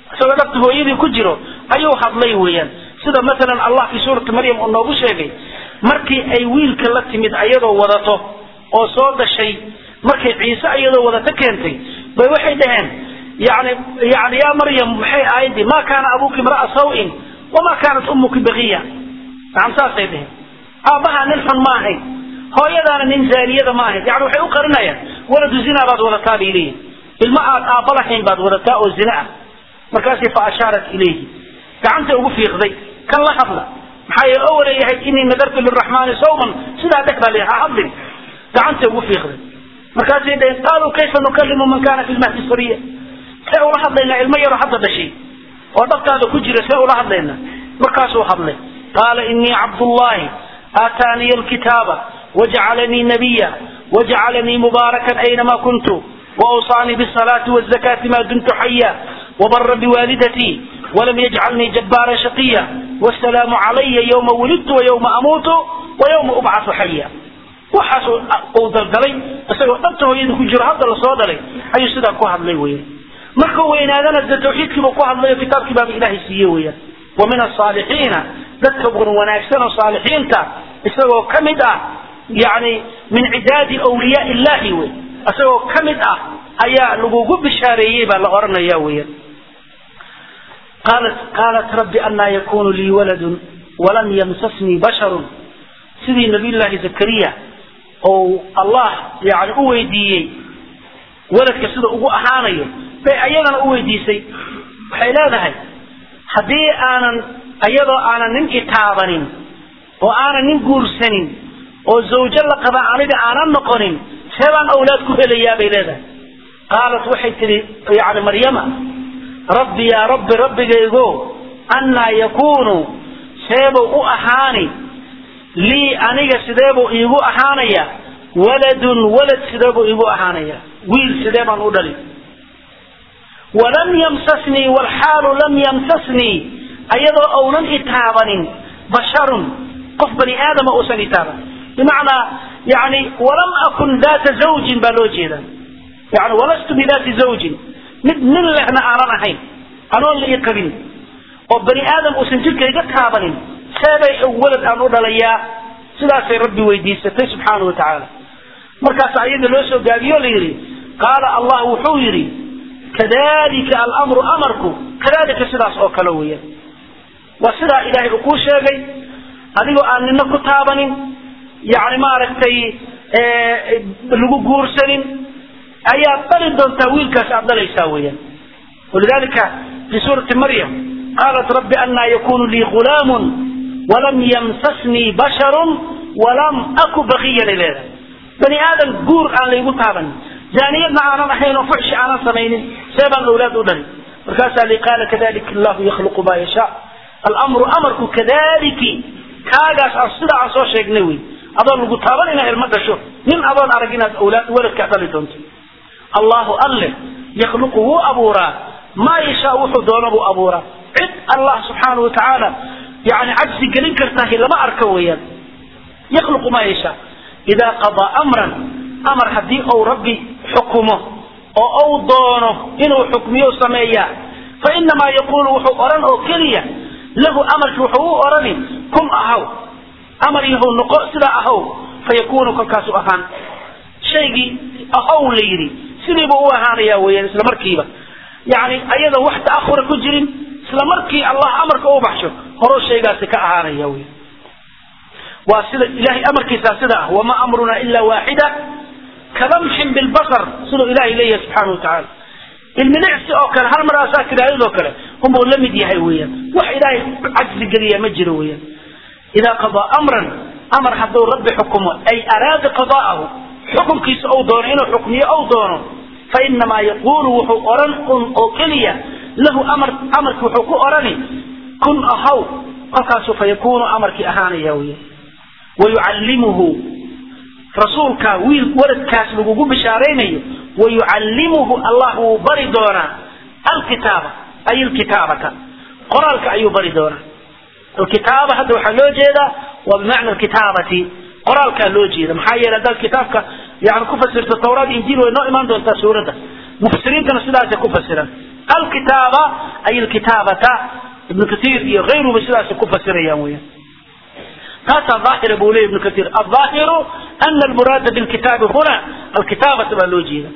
isagoo dhabta hooyadii ku jiro ayuu hadlay weeyaan sida masalan allah fi suurati maryam uu noogu sheegay markii ay wiilka la timid ayadoo wadato oo soo dhashay markay ciise iyadoo wadato keentay bay waxay dhaheen yani yani yaa maryam maxay aayadii ma kaana abuuki imra'a sawin wamaa kaanat ummuki bagiya nacam saasay dheheen aabbahaa nin xun ma ahayn hooyadaana nin zaaniyada ma ahayn yani waxay u qarinayaan waladu zinaa baad wadataa bay leeyihin ilma aad aabba lahayn baad wadataa oo zina ah markaasay fa ashaarat ilayhi gacantay ugu fiiqday kan la hadla maxaa yeele oo waleeyahay inii nadartu liraxmaani sawman sidaa dheh baa leeyahay ha hadlin gacantay ugu fiiqday markaasay dhaheen qaaluu kayfa nukalimu man kana fi lmahdi sabiya see ula hadlaynaa ilmo yaroo hadda dhashay oo dhabtaada ku jira see ula hadlaynaa markaasuu hadlay qaala inii cabdullahi aataaniya alkitaaba wajcalanii nabiya wajcalanii mubaarakan aynama kuntu وأوصاني بالصلاة والزكاة ما دمت حيا وبر بوالدتي ولم يجعلني جبارا شقيا والسلام علي يوم ولدت ويوم أموت ويوم أبعث حيا waxaas uu dalgalay isagoo dhabta hooyada ku jiro hadda lasoo dhalay ayuu sidaa ku hadlay weyan markuu weynaadana de tawxiidkiiba ku hadlayo kitaabkii baaba ilaahay siiye weyan wa min asaalixiina dadka wan wanaagsan oo saalixiinta isagoo ka mid ah yani min cidaadi awliyaa illahi wey isagoo ka mid ah ayaa lagugu bishaareeyey baa la oranaya weyan qaalat qaalat rabbi anaa yakunu lii waladun walam yamsasnii basharun sidii nabiyullaahi zakariya ou allah yani u weydiiyey waladka sida ugu ahaanayo bay ayadana u weydiisay waxay leedahay haddii aanan iyadoo aanan nin itaabanin oo aanan nin guursanin oo zawjo la qaba aniga aanan noqonin see baan awlaad ku helayaa bay leedahay qaalat waxay tihi yani maryama rabbi yaa rabbi rabbigaygo annaa yakunu seebuu u ahaani lii aniga sideebuu iigu ahaanaya waladun walad sideebuu iigu ahaanaya wiil sidee baan u dhali walam yamsasnii walxaalu lam yamsasnii ayadoo ounan itaabanin basharun qof bani aadama uusan itaaban bimacnaa yani walam akun daata zawjin baa loo jeeda yani walastu bidaati zawjin mid nin lehna aanan ahayn anoon la ii qabin oo bani aadam uusan jirkayga taabanin seebay walad aan u dhalayaa sidaasay rabbi weydiisatay subxaana wa tacaala markaas ayada loo soo gaabiyo la yidhi qaala allah wuxuu yidhi kadalika alamru amarku kadalika sidaas oo kale weeyaan waa sidaa ilaahay uu kuu sheegay adigoo aan nina ku taabanin yani maaragtay lagu guursanin ayaad dhali doontaa wiilkaas aad dhalaysaa weeyaan walidalika fi suurati maryam qaalat rabbi anaa yakunu lii gulaamun walam yamsasnii basharun walam aku bakiyan ay leedahay bani aadam guur aan laygu taabanin zaaniyadna aanan ahayn oo fuxshi aanan samaynin see baan awlaad u dhalin markaasaa li qaala kadalika allahu yakhluqu ma yashaa alamru amarku kadaliki kaagaas aan sidaa aan soo sheegnay wey adoon lagu taaban inaad ilmo dhasho nin adoon arag inaad awlaad waladkaa dhali doonto allahu alle yakhluqu wuu abuuraa maa yashaa wuxuu doono buu abuuraa cid allah subxaana wa tacaala yani cajsi gelin kartahi lama arka weeyaan yakhluqu maa yashaa idaa qadaa amran amar haddii uu rabbi xukumo oo uu doono inuu xukmiyo sameeyaa fa inamaa yaquulu wuxuu odhan oo keliya lahu amarkii wuxuu u odhani kun ahaw amar yahow noqo sidaa ahaw fayakunu kolkaasu ahaan shaygii ahaw la yidhi sidiibuu u ahaanaya weeyaan isla markiiba yani ayadan wax ta'ahura ku jirin isla markii allah amarka u baxsho horuu shaygaasi ka ahaanaya wey waa sida ilahay amarkiisaa sida ah wama amruna ila waaxida kalamxin bilbasar siduu ilahay leeyahay subxaana wa tacaala ilmilicsi oo kale hal mar asaa tidaahdoo kale unbuu la mid yahay weeyaan wax ilaahay cajsi geliya ma jiro weeyaan idaa qadaa amran amar hadduu rabbi xukumo ay araada qada'ahu xukunkiisa ou doono inuu xukmiyo ou doono fa inamaa yaquulu wuxuu odhan un oo keliya lahu amar amarki wuxuu ku odhani kun ahaw kolkaasu fa yakunu amarkii ahaanaya weeyaan wayucallimuhu rasuulka wiil waladkaas lagugu bishaaraynayo wayucallimuhu allah wuu bari doonaa alkitaaba ay alkitaabata qoraalka ayuu bari doonaa alkitaaba hadda waxaa loo jeedaa waa bimacna alkitaabati qoraalkaa loo jeeda maxaa yeele haddaad kitaabka yani ku fasirto tawraad injiil way noo imaan doontaa suuradda mufasiriintana sidaasay ku fasiran alkitaaba ay alkitaabata ibnu katiir iyo hayruba sidaasay ku fasirayaan weeyaan taasaa daahira buu leeya ibnu katiir alظaahiru ana almuraada bilkitaabi huna alkitaabata baa loo jeeda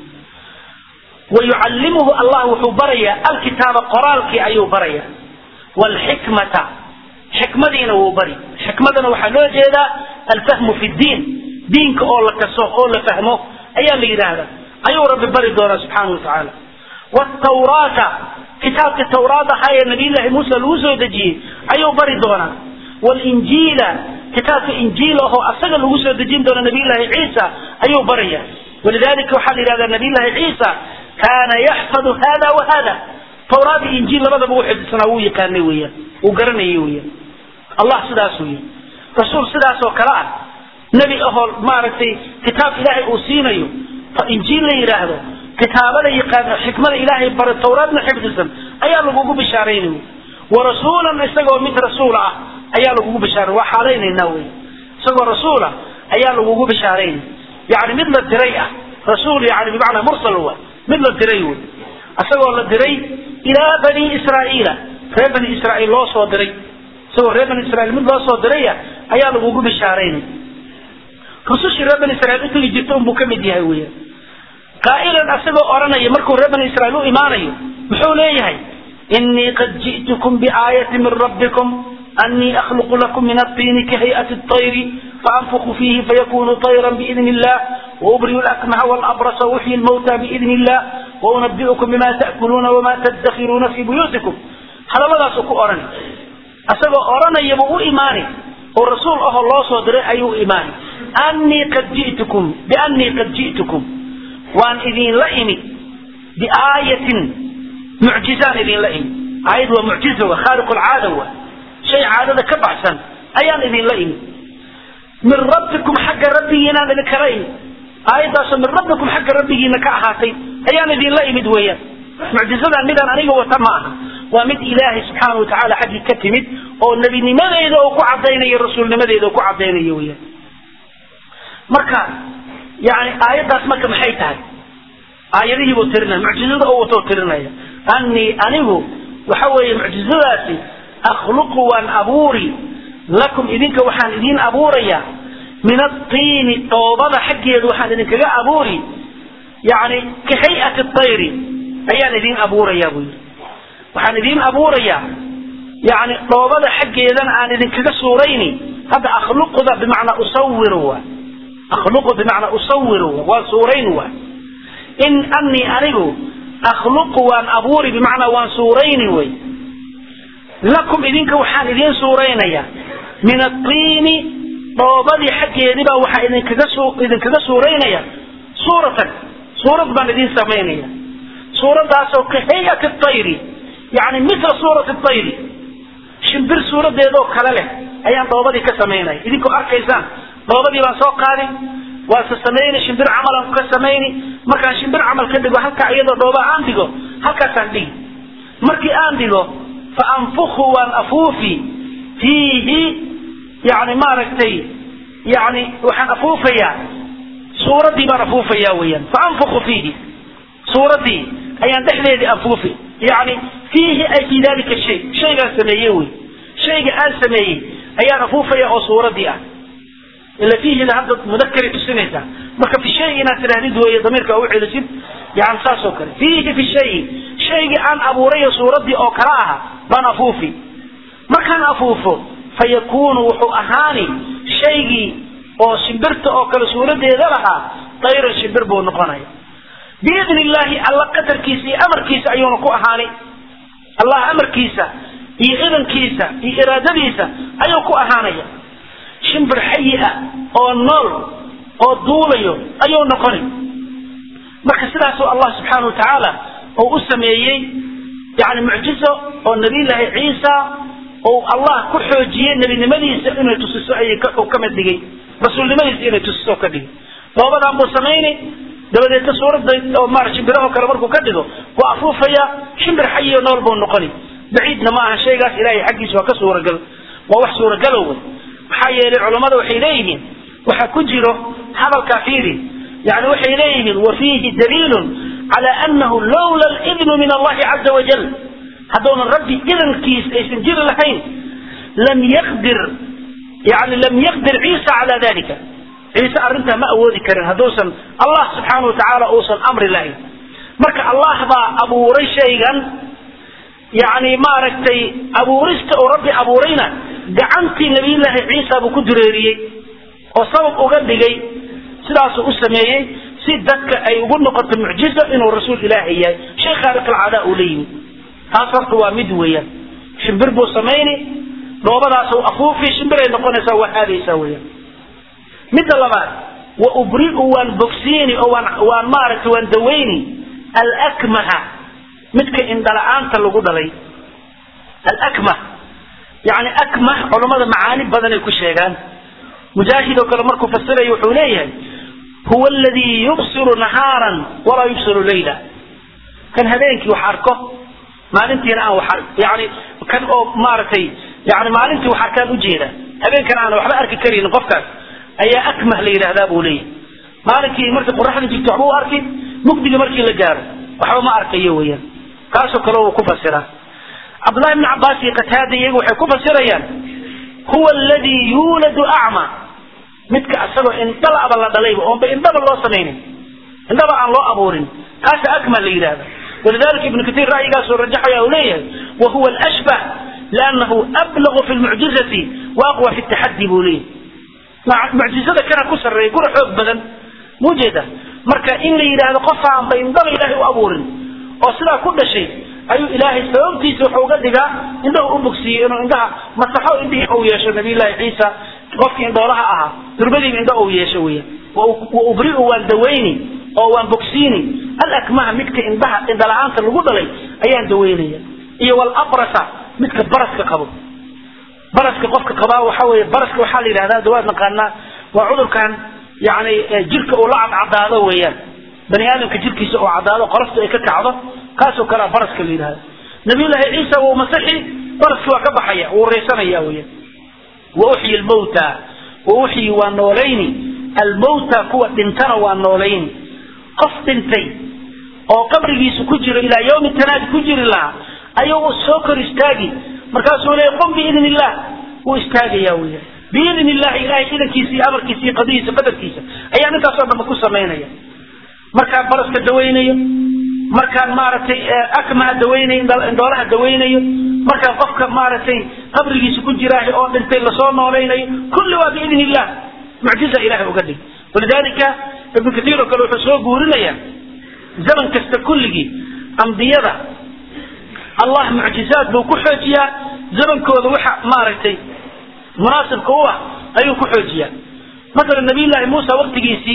wayucallimuhu allah wuxuu barayaa alkitaaba qoraalkii ayuu barayaa wlxikmata xikmadiina wuu bari xikmadana waxaa loo jeedaa alfahmu fi diin diinka oo la kaso oo la fahmo ayaa la yidhaahdaa ayuu rabbi bari doonaa subxaana watacaala wtawraata kitaabka tawraad ahaa ee nabiyllahi muuse lagu soo dejiyey ayuu bari doonaa wlinjiila kitaabka injiil ahoo asaga lagu soo dejin doona nabiyllahi ciisa ayuu baraya walidalika waxaa la yidhahdaa nabiyllahi ciisa kaana yaxfadu hada wa hada tawraad iyo injiil labadaba u xifdsanaa wuu yaqaanay weeyaan wuu garanayay weeyaan allah sidaas weeye rasuul sidaas oo kale ah nebi ahoo maaragtay kitaab ilaahay uu siinayo injiil la yidhaahdo kitaabada yaqaano xikmada ilaahay bare tawraadna xifdisan ayaa lagugu bishaaraynay warasuulan isagoo mid rasuul ah ayaa lagugu bishaaray waa xaalaynayna wey isagoo rasuul ah ayaa lagugu bishaaraynay yani mid la diray ah rasuul yani bimacnaa mursal wa mid la diray wey isagoo la diray ilaa bani israa'iila reer bani israa'iil loo soo diray isagoo reer bani israiil mid loo soo diraya ayaa lagugu bishaaraynay rusushii reer bani israiil utegi jirta unbuu ka mid yahay weya qaa'ilan asagoo odhanaya markuu reer bani israiil u imaanayo muxuu leeyahay inii qad ji'tukum biaayatin min rabbikum أني أخلق لكم من الطين كهيئة الطير فأنفخ فيه فيكون طيرا بإذن الله وأبرئ الأكمه والأبرص وأحيي الموتى بإذن الله وأنبئكم بما تأكلون وما تدخرون في بيوتكم هذا ماذا سكو أرني أسبب أرني يبقوا إيماني والرسول أه الله صدر أي إيماني أني قد جئتكم بأني قد جئتكم وأن إذين لئمي بآية معجزان إذين لئمي آية ومعجزة وخارق العادة هو. shay caadada ka baxsan ayaan idinla imi min rabbikum xagga rabbigiinaan idinkala imi aayaddaasoo min rabbikum xagga rabbigiina ka ahaatay ayaan idinla imid weeyaan mucjizadan midaan aniga wata ma aha waa mid ilaahay subxaana wa tacaala xaggii ka timid oo nebinimadeeda oo ku cadaynayo rasuulnimadeeda oo ku cadaynayo weeyaan marka yani aayaddaas marka maxay tahay aayadihii buu tirinaya mucjizada oo watoo tirinaya anii anigu waxa weeye mucjizadaasi akhluqu waan abuuri lakum idinka waxaan idiin abuurayaa min aطiini dhoobada xaggeedu waxaan idinkaga abuuri yani ka hay'ati طayri ayaan idiin abuurayaa buu yidhi waxaan idiin abuurayaa yani dhoobada xaggeedana aan idinkaga suurayni hadda akhluquda bimacnaa usawiru wa akhluqu bimacnaa usawiru wa waan suurayn wa in anii anigu akhluqu waan abuuri bimacnaa waan suurayni wey lakum idinka waxaan idiin suuraynayaa min aطiini dhoobadii xaggeediibaa waxaa idinkaga idinkaga suuraynaya suuratan suurad baan idiin samaynaya suuraddaasoo ka hayati طayri yani mila suurati طayri shimbir suuradeedoo kale leh ayaan dhoobadii ka samaynaya idinkoo arkaysaan dhoobadii baan soo qaadi waa se samayni shimbir camalan ka samayni markaan shimbir camal ka dhigo halkaa iyadoo dhooba aan dhigo halkaasaan dhigi markii aan dhigo faanfukhu waan afuufi fiihi yani maaragtay yani waxaan afuufayaa suuraddii baan afuufayaa weyaan faanfukhu fiihi suuraddii ayaan dhexdeedii afuufi yani fiihi ay fii dalika shay shaygaan sameeye wey shayga aan sameeyey ayaan afuufaya oo suuraddii ah ila fiihida hadda mudakari tusinaysaa marka fi shay inaad tidhahdid weeye damiirka u celisid yani saas oo kale fiihi fi shayi shaygii aan abuurayo suuraddii oo kale aha baan afuufi markaan afuufo fa yakuunu wuxuu ahaani shaygii oo shimbirta oo kale suuradeeda lahaa dayran shimbir buu noqonaya biidni illaahi alla qadarkiisa iyo amarkiisa ayuuna ku ahaani allah amarkiisa iyo idankiisa iyo iraadadiisa ayuu ku ahaanaya shimbir xayi ah oo nool oo duulayo ayuu noqoni marka sidaasuu allah subxaana wa tacaala oo u sameeyey yani mucjizo oo nabiyllaahi ciisa ou allah ku xoojiyey nebinimadiisa inay tusiso ay ka mid dhigay rasuulnimadiisa inay tusiso ka dhigay doobadan buu samayni dabadeedna suuradda oo maara shimbiraho kale markuu ka dhigo waa afuufaya shimbir xayiyo nool buu noqoni baciidna ma aha shaygaas ilaahay xaggiisa waa ka suuragal waa wax suuragalow wey maxaa yeelay culammada waxay leeyihiin waxaa ku jiro hadalkaa fiiri yani waxay leeyihiin wa fiihi daliilun على أنه لولا الإذن من الله عز وجل هذول ربي إذن كيس يسنجر لحين لم يقدر يعني لم يقدر عيسى على ذلك عيسى أرنتها ما أودي كرن هدوسا الله سبحانه وتعالى أوصل أمر الله مرك الله با أبو ريشيغان يعني ما ركتي أبو رست أو ربي أبو رينا قعنتي نبي الله عيسى أبو كدريري وصبب أقدقي سلاس أسميه si dadka ay ugu noqoto mucjizo inuu rasuul ilaahi yahay shay khaaliq alcaadaa uu la yimi taas horta waa mid weeyaan shimbir buu samayni dhoobadaas uu afuufi shimbiray noqonaysaa waa aadaysaa weeyaan midda labaad wa ubri'u waan bogsiini oo waan waan maaragtay waan dawayni alakmaha midka indhala-aanta lagu dhalay alakmah yani akmah culammada macaani badanay ku sheegaan mujaahid oo kale markuu fasirayo wuxuu leeyahay هو الذي يبصر نهارا ولا يبصر ليلا كان هذينك وحركه ما انتي انا وحر يعني كان او مارتي يعني ما انتي وحركان وجيده هذين كان انا وحبا اركي كريم قفكاس اي اكمه ليله هذا ابو لي مالكي مرتي قرحنا جبت عبو اركي مقدي مركي لجار وحبا ما اركي ويا كاسو كلو كفسره عبد الله بن عباس قتاده يغو waxay ku fasirayaan huwa alladhi yuladu a'ma midka asagoo indhalaba la dhalayba oonba indhaba loo samaynin indhaba aan loo abuurin kaasa akmal la yidhahda ولذلك ابن كثير رأي قاسو رجحه يا وهو الأشبه لأنه أبلغ في المعجزة وأقوى في التحدي بوليه معجزة كان كسر يقول حب بدن موجودة مركا إن إلى قفا عن بين ضل إلهي وأبور وصلا كل شيء أي إلهي سيومتي سوحو قدقا إنه أبكسي إنه عندها مسحو إنه أو ياشا نبي الله عيسى qofkii indhoolaha ahaa durbadiiba indho uu yeesho weya wa ubri'u waan dawayni oo waan bogsiini alakmaha midka indhaha indhala-aanta lagu dhalay ayaan dawaynaya iyo walabrasa midka baraska qabo baraska qofka qabaa waxa weeye baraska waxaa la yidhahdaa dawaad naqaanaa waa cudurkan yani jirka uu la cadcadaado weeyaan bani aadamka jirkiisa oo cadaado qolofta ay ka kacdo kaasoo kalea baraska la yidhahda nabiyullaahi ciisa wuu masixi baraski waa ka baxaya wuu raysanaya weeyaan وأحيي الموتى وأحيي ونوليني الموتى كوا دنتنا ونوليني قف دنتي أو قبري سكجر إلى يوم التناد كجر الله أيوه السوكر استاجي مركز ولا يقوم بإذن الله واستاجي يا ويا بإذن الله إلهي إذا كيسي أمر كيسي قضية بدر كيسي أي أنا تصاب ما كوسا مينيا مركز برس كدوينيا مركز مارتي أكما دويني إندولها دوينيا markaa qofka maaragtay qabrigiisa ku jiraahay oo dhintay lasoo noolaynayo kulli waa biidn illah mucjiza ilahay uga dhig walidalika ibnu kathiir oo kale wuxuu soo guurinaya zaman kasta kulligii ambiyada allah mucjizaad buu ku xoojiyaa zamankooda waxa maaragtay munaasibka u ah ayuu ku xoojiyaa masalan nabiyullaahi muusa waktigiisii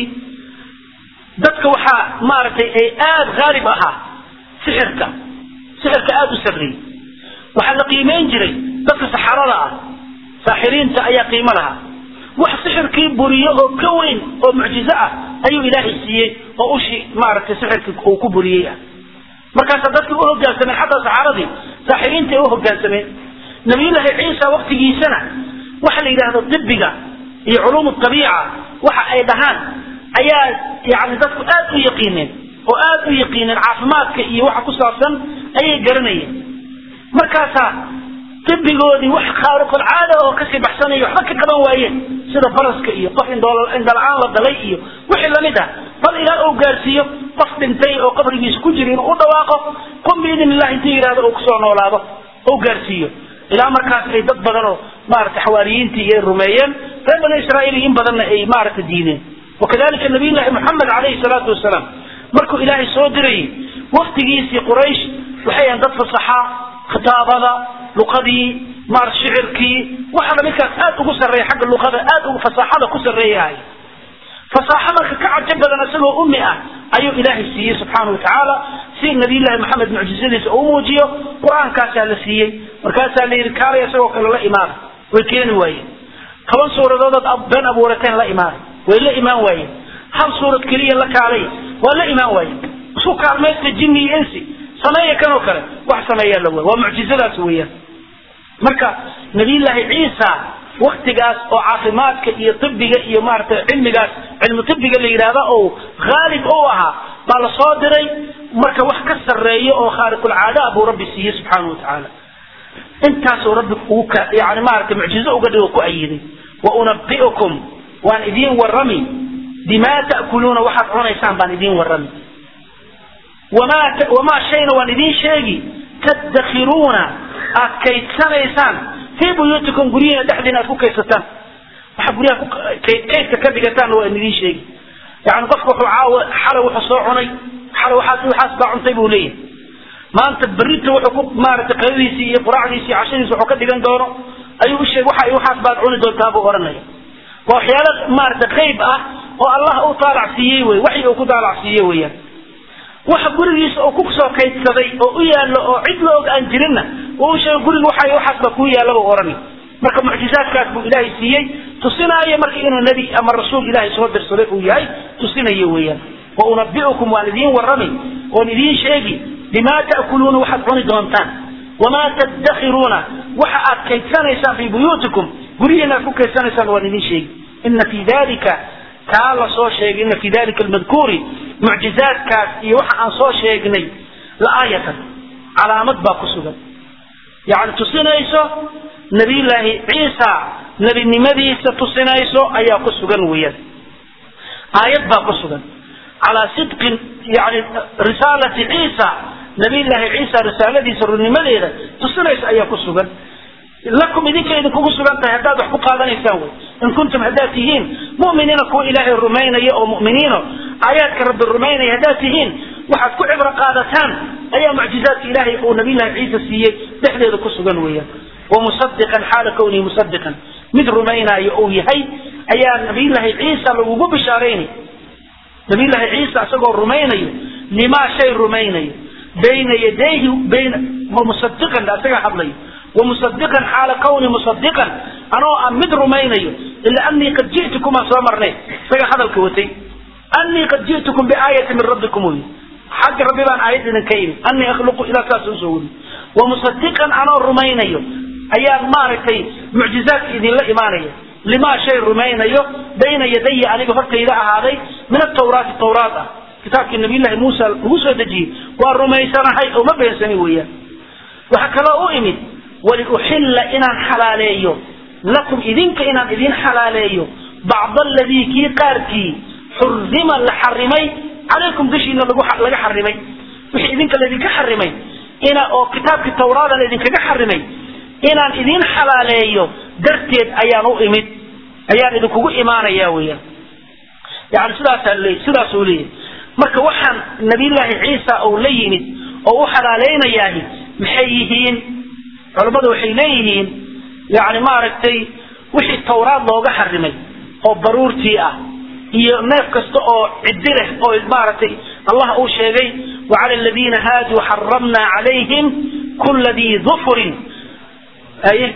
dadka waxaa maaragtay ay aada haalib ahaa sixirka sixirka aada u sarreeyey waxaa la qiimeyn jiray dadka saxarada ah saaxiriinta ayaa qiimo lahaa wax sixirkii buriyo oo ka weyn oo mucjizo ah ayuu ilaahay siiyey oo ushii maaragtay sixirkii uu ku buriyey ah markaasaa dadkii u hogaansameen xataa saxaradii saaxiriinta ay u hogaansameen nabiyullaahi ciisa waktigiisana waxa la yidhaahdo dibiga iyo culuum abiica waxa ay dhahaan ayaa yani dadku aad u yaqiineen oo aad u yaqiineen caafimaadka iyo waxa ku saabsan ayay garanayeen markaasaa dibigoodii wax khaariqulcaada oo kasii baxsanaya waxba ka qaban waayeen sida baraska iyo qof indhala-aan la dalay iyo wixii lamid ah bal ilaa uu gaarsiiyo qof dhintay oo qabrigiisa ku jira inuu u dhawaaqo qum biidn illahi intuu yidhahdo uu kusoo noolaado ou gaarsiiyo ilaa markaas ay dad badan oo maaragtay xawaariyiintii ay rumeeyeen reer bani israa'iil in badanna ay maaragtay diideen wakadalika nabiyullahi moxamed calayhi salaatu wasalaam markuu ilaahay soo dirayay waktigiisii quraysh waxay ahayn dad fasaxa khitaabada luqadii maar shicirkii waxaana midkaas aad ugu sarreeya xagga luqada aad ugu fasaaxada ku sarreeyahay fasaaxo marka ka cajo badan isagoo ummi ah ayuu ilaahay siiyey subxaana wa tacaala si nabiyullaahi maxamed mucjizadiisa uu muujiyo qur-aankaasaa la siiyey markaasaa la yidhi kaalay isagoo kale la imaada way keeni waayeen toban suuradoodood been abuurateen la imaada way la imaan waayeen hal suurad keliya la kaalay waa la imaan waayeen isku kaalmaysta jinni iyo insi sameeya kanoo kale wax sameeyaa la waa mucjizadaas weeyaan marka nabiyullaahi ciisa waktigaas oo caafimaadka iyo tibiga iyo maaragtay cilmigaas cilmu tibiga la yidhaahda oo haalib u ahaa baa la soo diray marka wax ka sarreeyo oo khaariqulcaada buu rabbi siiyey subxaana watacaala intaasuu rabbi ugu yani maaragtay mucjizo uga dhigo ku ayiday wa unabi'ukum waan idiin warrami bimaa ta'kuluuna waxaad cunaysaan baan idiin warrami wamaa wamaa shayna waan idiin sheegi tadakhiruuna aad kaydsanaysaan fii buyuutikum guryihiina dhexdiina aad ku kaydsataan waxaad guryaha kaydka ka dhigataanna waan idiin sheegi yani qofka wuxuu caawa xalay wuxuu soo cunay xalay waxaas waxaas baa cuntay buu leeyahay maanta berrita wuxuu ku maaragtay qadadiisii iyo quraacdiisii iyo cashadiisi wuxuu ka dhigan doono ayuu u sheeg waxa waxaas baad cuni doontaa buu odhanaya waa waxyaalo maaragtay qayb ah oo allah u taalac siiyey wey waxyi uu ku taalac siiyey weeyaan waxa gurigiisa uu ku soo kaydsaday oo u yaallo oo cid la og aan jirinna uu u sheegay guriga waxa waxaas baa kuu yaalla buu odhanay marka mucjizaadkaas buu ilaahay siiyey tusinaayo marka inuu nebi ama rasuul ilaahay soo dirsaday uu yahay tusinayo weeyaan wa unabi'ukum waan idiin warrami oon idiin sheegi bimaa ta'kuluuna waxaad cuni doontaan wamaa tadakhiruuna waxa aad kaydsanaysaan fii buyuutikum guryihiina aad ku kaydsanaysaan waan idiin sheegi ina fii dalika kaa la soo sheegay ina fii dalika almadkuuri mucjizaadkaas iyo waxa aan soo sheegnay la aayatan calaamad baa ku sugan yani tusinayso nabiyullaahi ciisa nebinimadiisa tusinayso ayaa ku sugan weeyaan aayad baa ku sugan calaa sidqin yani risaalati ciisa nabiyullaahi ciisa risaaladiisa runnimadeeda tusinaysa ayaa ku sugan lakum idinka idinkugu sugan tahay haddaad wax ku qaadanaysaan wey in kuntum haddaad tihiin mu'miniina kuwa ilaahay rumaynaya oo mu'miniino aayaadka rabbi rumaynaya haddaad tihiin waxaad ku cibro qaadataan ayaa mucjizaadka ilaahay uu nabiyullaahi ciisa siiyey dhexdeeda ku sugan weeyaan wamusadiqan xaala kownihi musadiqan mid rumaynaayo uu yahay ayaa nabiyullaahi ciisa lagugu bishaaraynay nabiyullaahi ciisa isagoo rumaynayo limaa shay rumaynayo bayna yadayhi bayna wamusadiqan isaga hadlayo wamusadiqan xaala kowni musadiqan anoo aan mid rumaynayo ila anii qad ji'tukum aan soo marnay isaga hadalka watay anii qad ji'tukum biaayati min rabbikum wy xagga rabbi baan aayad idinka imi anii akhluqu ilaa saas usoo weri wamusadiqan anoo rumaynayo ayaan maaragtay mucjizaadka idinla imaanaya limaa shay rumaynayo bayna yadaya aniga hortayda ahaaday min atawraati tawraat ah kitaabkii nabiyullaahi muusa lagu soo dejiyey waa rumaysanahay oo ma beensani weeyaan waxaa kaloo u imid waliuxilla inaan xalaaleeyo lakum idinka inaan idin xalaaleeyo bacda aladii kii qaarkii xurima la xarimay calaykum dushiina laga xarimay wixii idinka laydinka xarimay ina oo kitaabkii tawraada laydinkaga xarimay inaan idin xalaaleeyo darteed ayaan u imid ayaan idinkugu imaanaya weeyaan yani sidaasaa le sidaasuu leeyahy marka waxaan nabiyullaahi ciisa uu la yimid oo u xalaaleynayaah maxay yihiin culammadu waxay leeyihiin yani maaragtay wixii tawraad looga xarimay oo baruurtii ah iyo neef kasta oo ciddi leh oo maaragtay allah uu sheegay wacala aladiina haaduu xaramna calayhim kula dii dufrin aye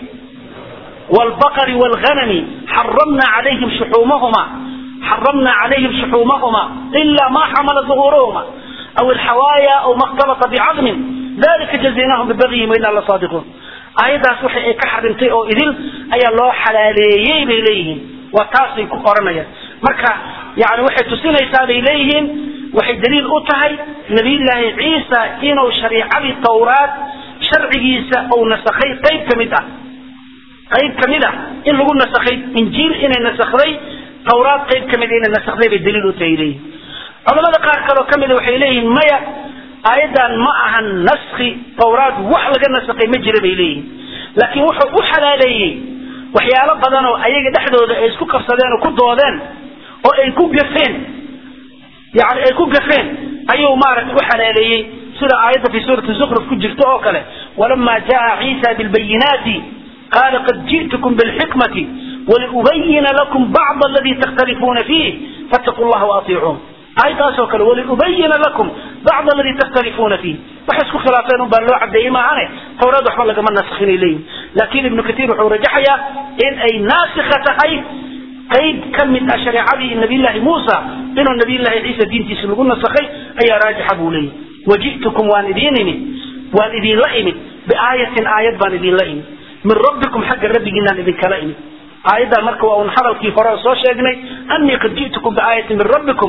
والبقر والغنم حرمنا عليهم شحومهما حرمنا عليهم شحومهما إلا ما حمل ظهورهما أو الحوايا أو ما اختلط بعظم ذلك جزيناهم ببغيهم وإنا لصادقون ayadaas waxay ay ka xarimtay oo idil ayaa loo xalaaleeyey bay leeyihiin waa taasay ku qoranayaan marka yani waxay tusinaysaa bay leeyihiin waxay daliil u tahay nabiyullaahi ciisa inuu shariicadii tawraad sharcigiisa uu nasakhay qayb ka mid ah qayb ka mid ah in lagu nasakhay injiil inay nasakday tawraad qayb ka mid inay nasakday bay daliil u tahay leeyihin culamada qaar kaloo ka mida waxay leeyihiin maya aayaddan ma ahan naski tawraad wax laga nasakhay ma jira bay leeyihin laakiin wuxuu u xalaaleeyey waxyaalo badan oo ayaga dhexdooda ay isku qabsadeen oo ku doodeen oo ay ku gafeen yani ay ku gafeen ayuu maaragtay u xalaaleeyey sida aayadda fi suurati zukruf ku jirta oo kale walama jaa ciisa bilbayinaati قال قد جئتكم بالحكمة ولأبين لكم بعض الذي تختلفون فيه فاتقوا الله وأطيعون أي تاسو كله ولأبين لكم بعض الذي تختلفون فيه وحسكوا خلافين بان لو عبد ما عنه توراد وحمل لك من نسخين إليه لكن ابن كثير وحو رجحيا إن أي ناسخة أي قيد كم من شريعة النبي الله موسى إنه النبي الله عيسى دين تسلقون نسخي أي راجح أبو لي وجئتكم وان إذينني وان إذين لئمت بآية آية بان إذين لئمت min rabbikum xagga rabbigiinaan idinkala imid aayaddaa marka waa un hadalkii hore soo sheegnay anii qad ji'tukum biaayatin min rabbikum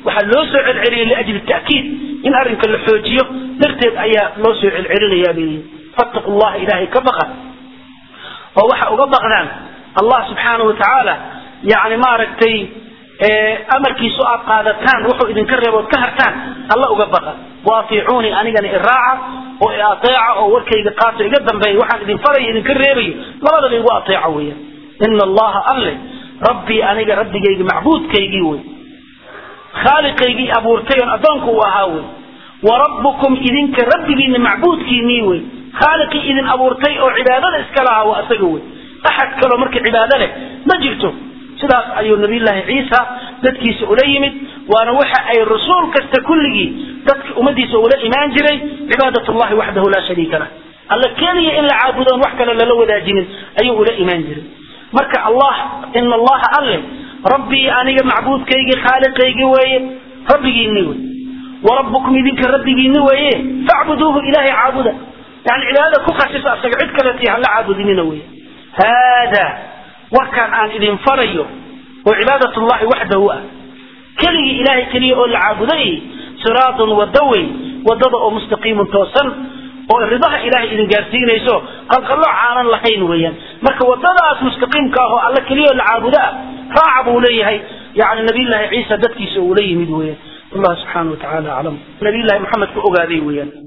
waxaa loo soo celceliyay liajli ta'kiid in arrinka la xoojiyo darteed ayaa loo soo celcelinayaa bay fattaqu llaha ilaahay ka baqa oo waxa uga baqdaan allah subxaanahu watacaala yani maaragtay amarkiisu aad qaadataan wuxuu idinka reebood ka hartaan alla uga baqa waatiicuunii anigana iraaca oo i ateeca oo warkayga qaato iga dambeeya waxaan idin farayo idinka reebayo labadaba igu ateeca weeyaan ina allaha alle rabbii aniga rabbigaygi macbuudkaygii wey khaaliqaygii abuurtay oon addoonku u ahaa wey wa rabbukum idinka rabbigiina macbuudkiinii wey khaaliqii idin abuurtay oo cibaadada iska lahaa waa isaga wey axad kaloo marka cibaado leh ma jirto sidaas ayuu nabiyullaahi ciisa dadkiisa ula yimid waana waxa ay rasuul kasta kulligii dadka ummadiisa ula imaan jiray cibaadat llahi waxdahu laa shariika lah alla keliya in la caabudoon wax kale lala wadaajinin ayuu ula imaan jiray marka allah ina allaha alle rabbii aniga macbuudkaygii khaaliqaygii weeye rabbigiini wey warabbukum idinka rabbigiini weeye facbuduuhu ilaahay caabuda yani cibaadada ku khasisa asaga cid kaleeti hala caabudinina wey haadaa warkaan aan idin farayo oo cibaadat llahi waxdahu ah keligii ilaahay keliya oo la caabuday siraatun wada wey wadada oo mustaqiimun toosan oo ridaha ilaahay idin gaarsiinayso qalqalloo caanan lahayn weeyaan marka wadadaas mustaqiimka ah oo alla keliya oo la caabudo ah raaca buu leeyahay yani nabiyullaahi ciisa dadkiisa uu la yimid weeyaan allah subxaana wa tacaala aclam nabiyullahi maxamed ku ogaaday weeyaan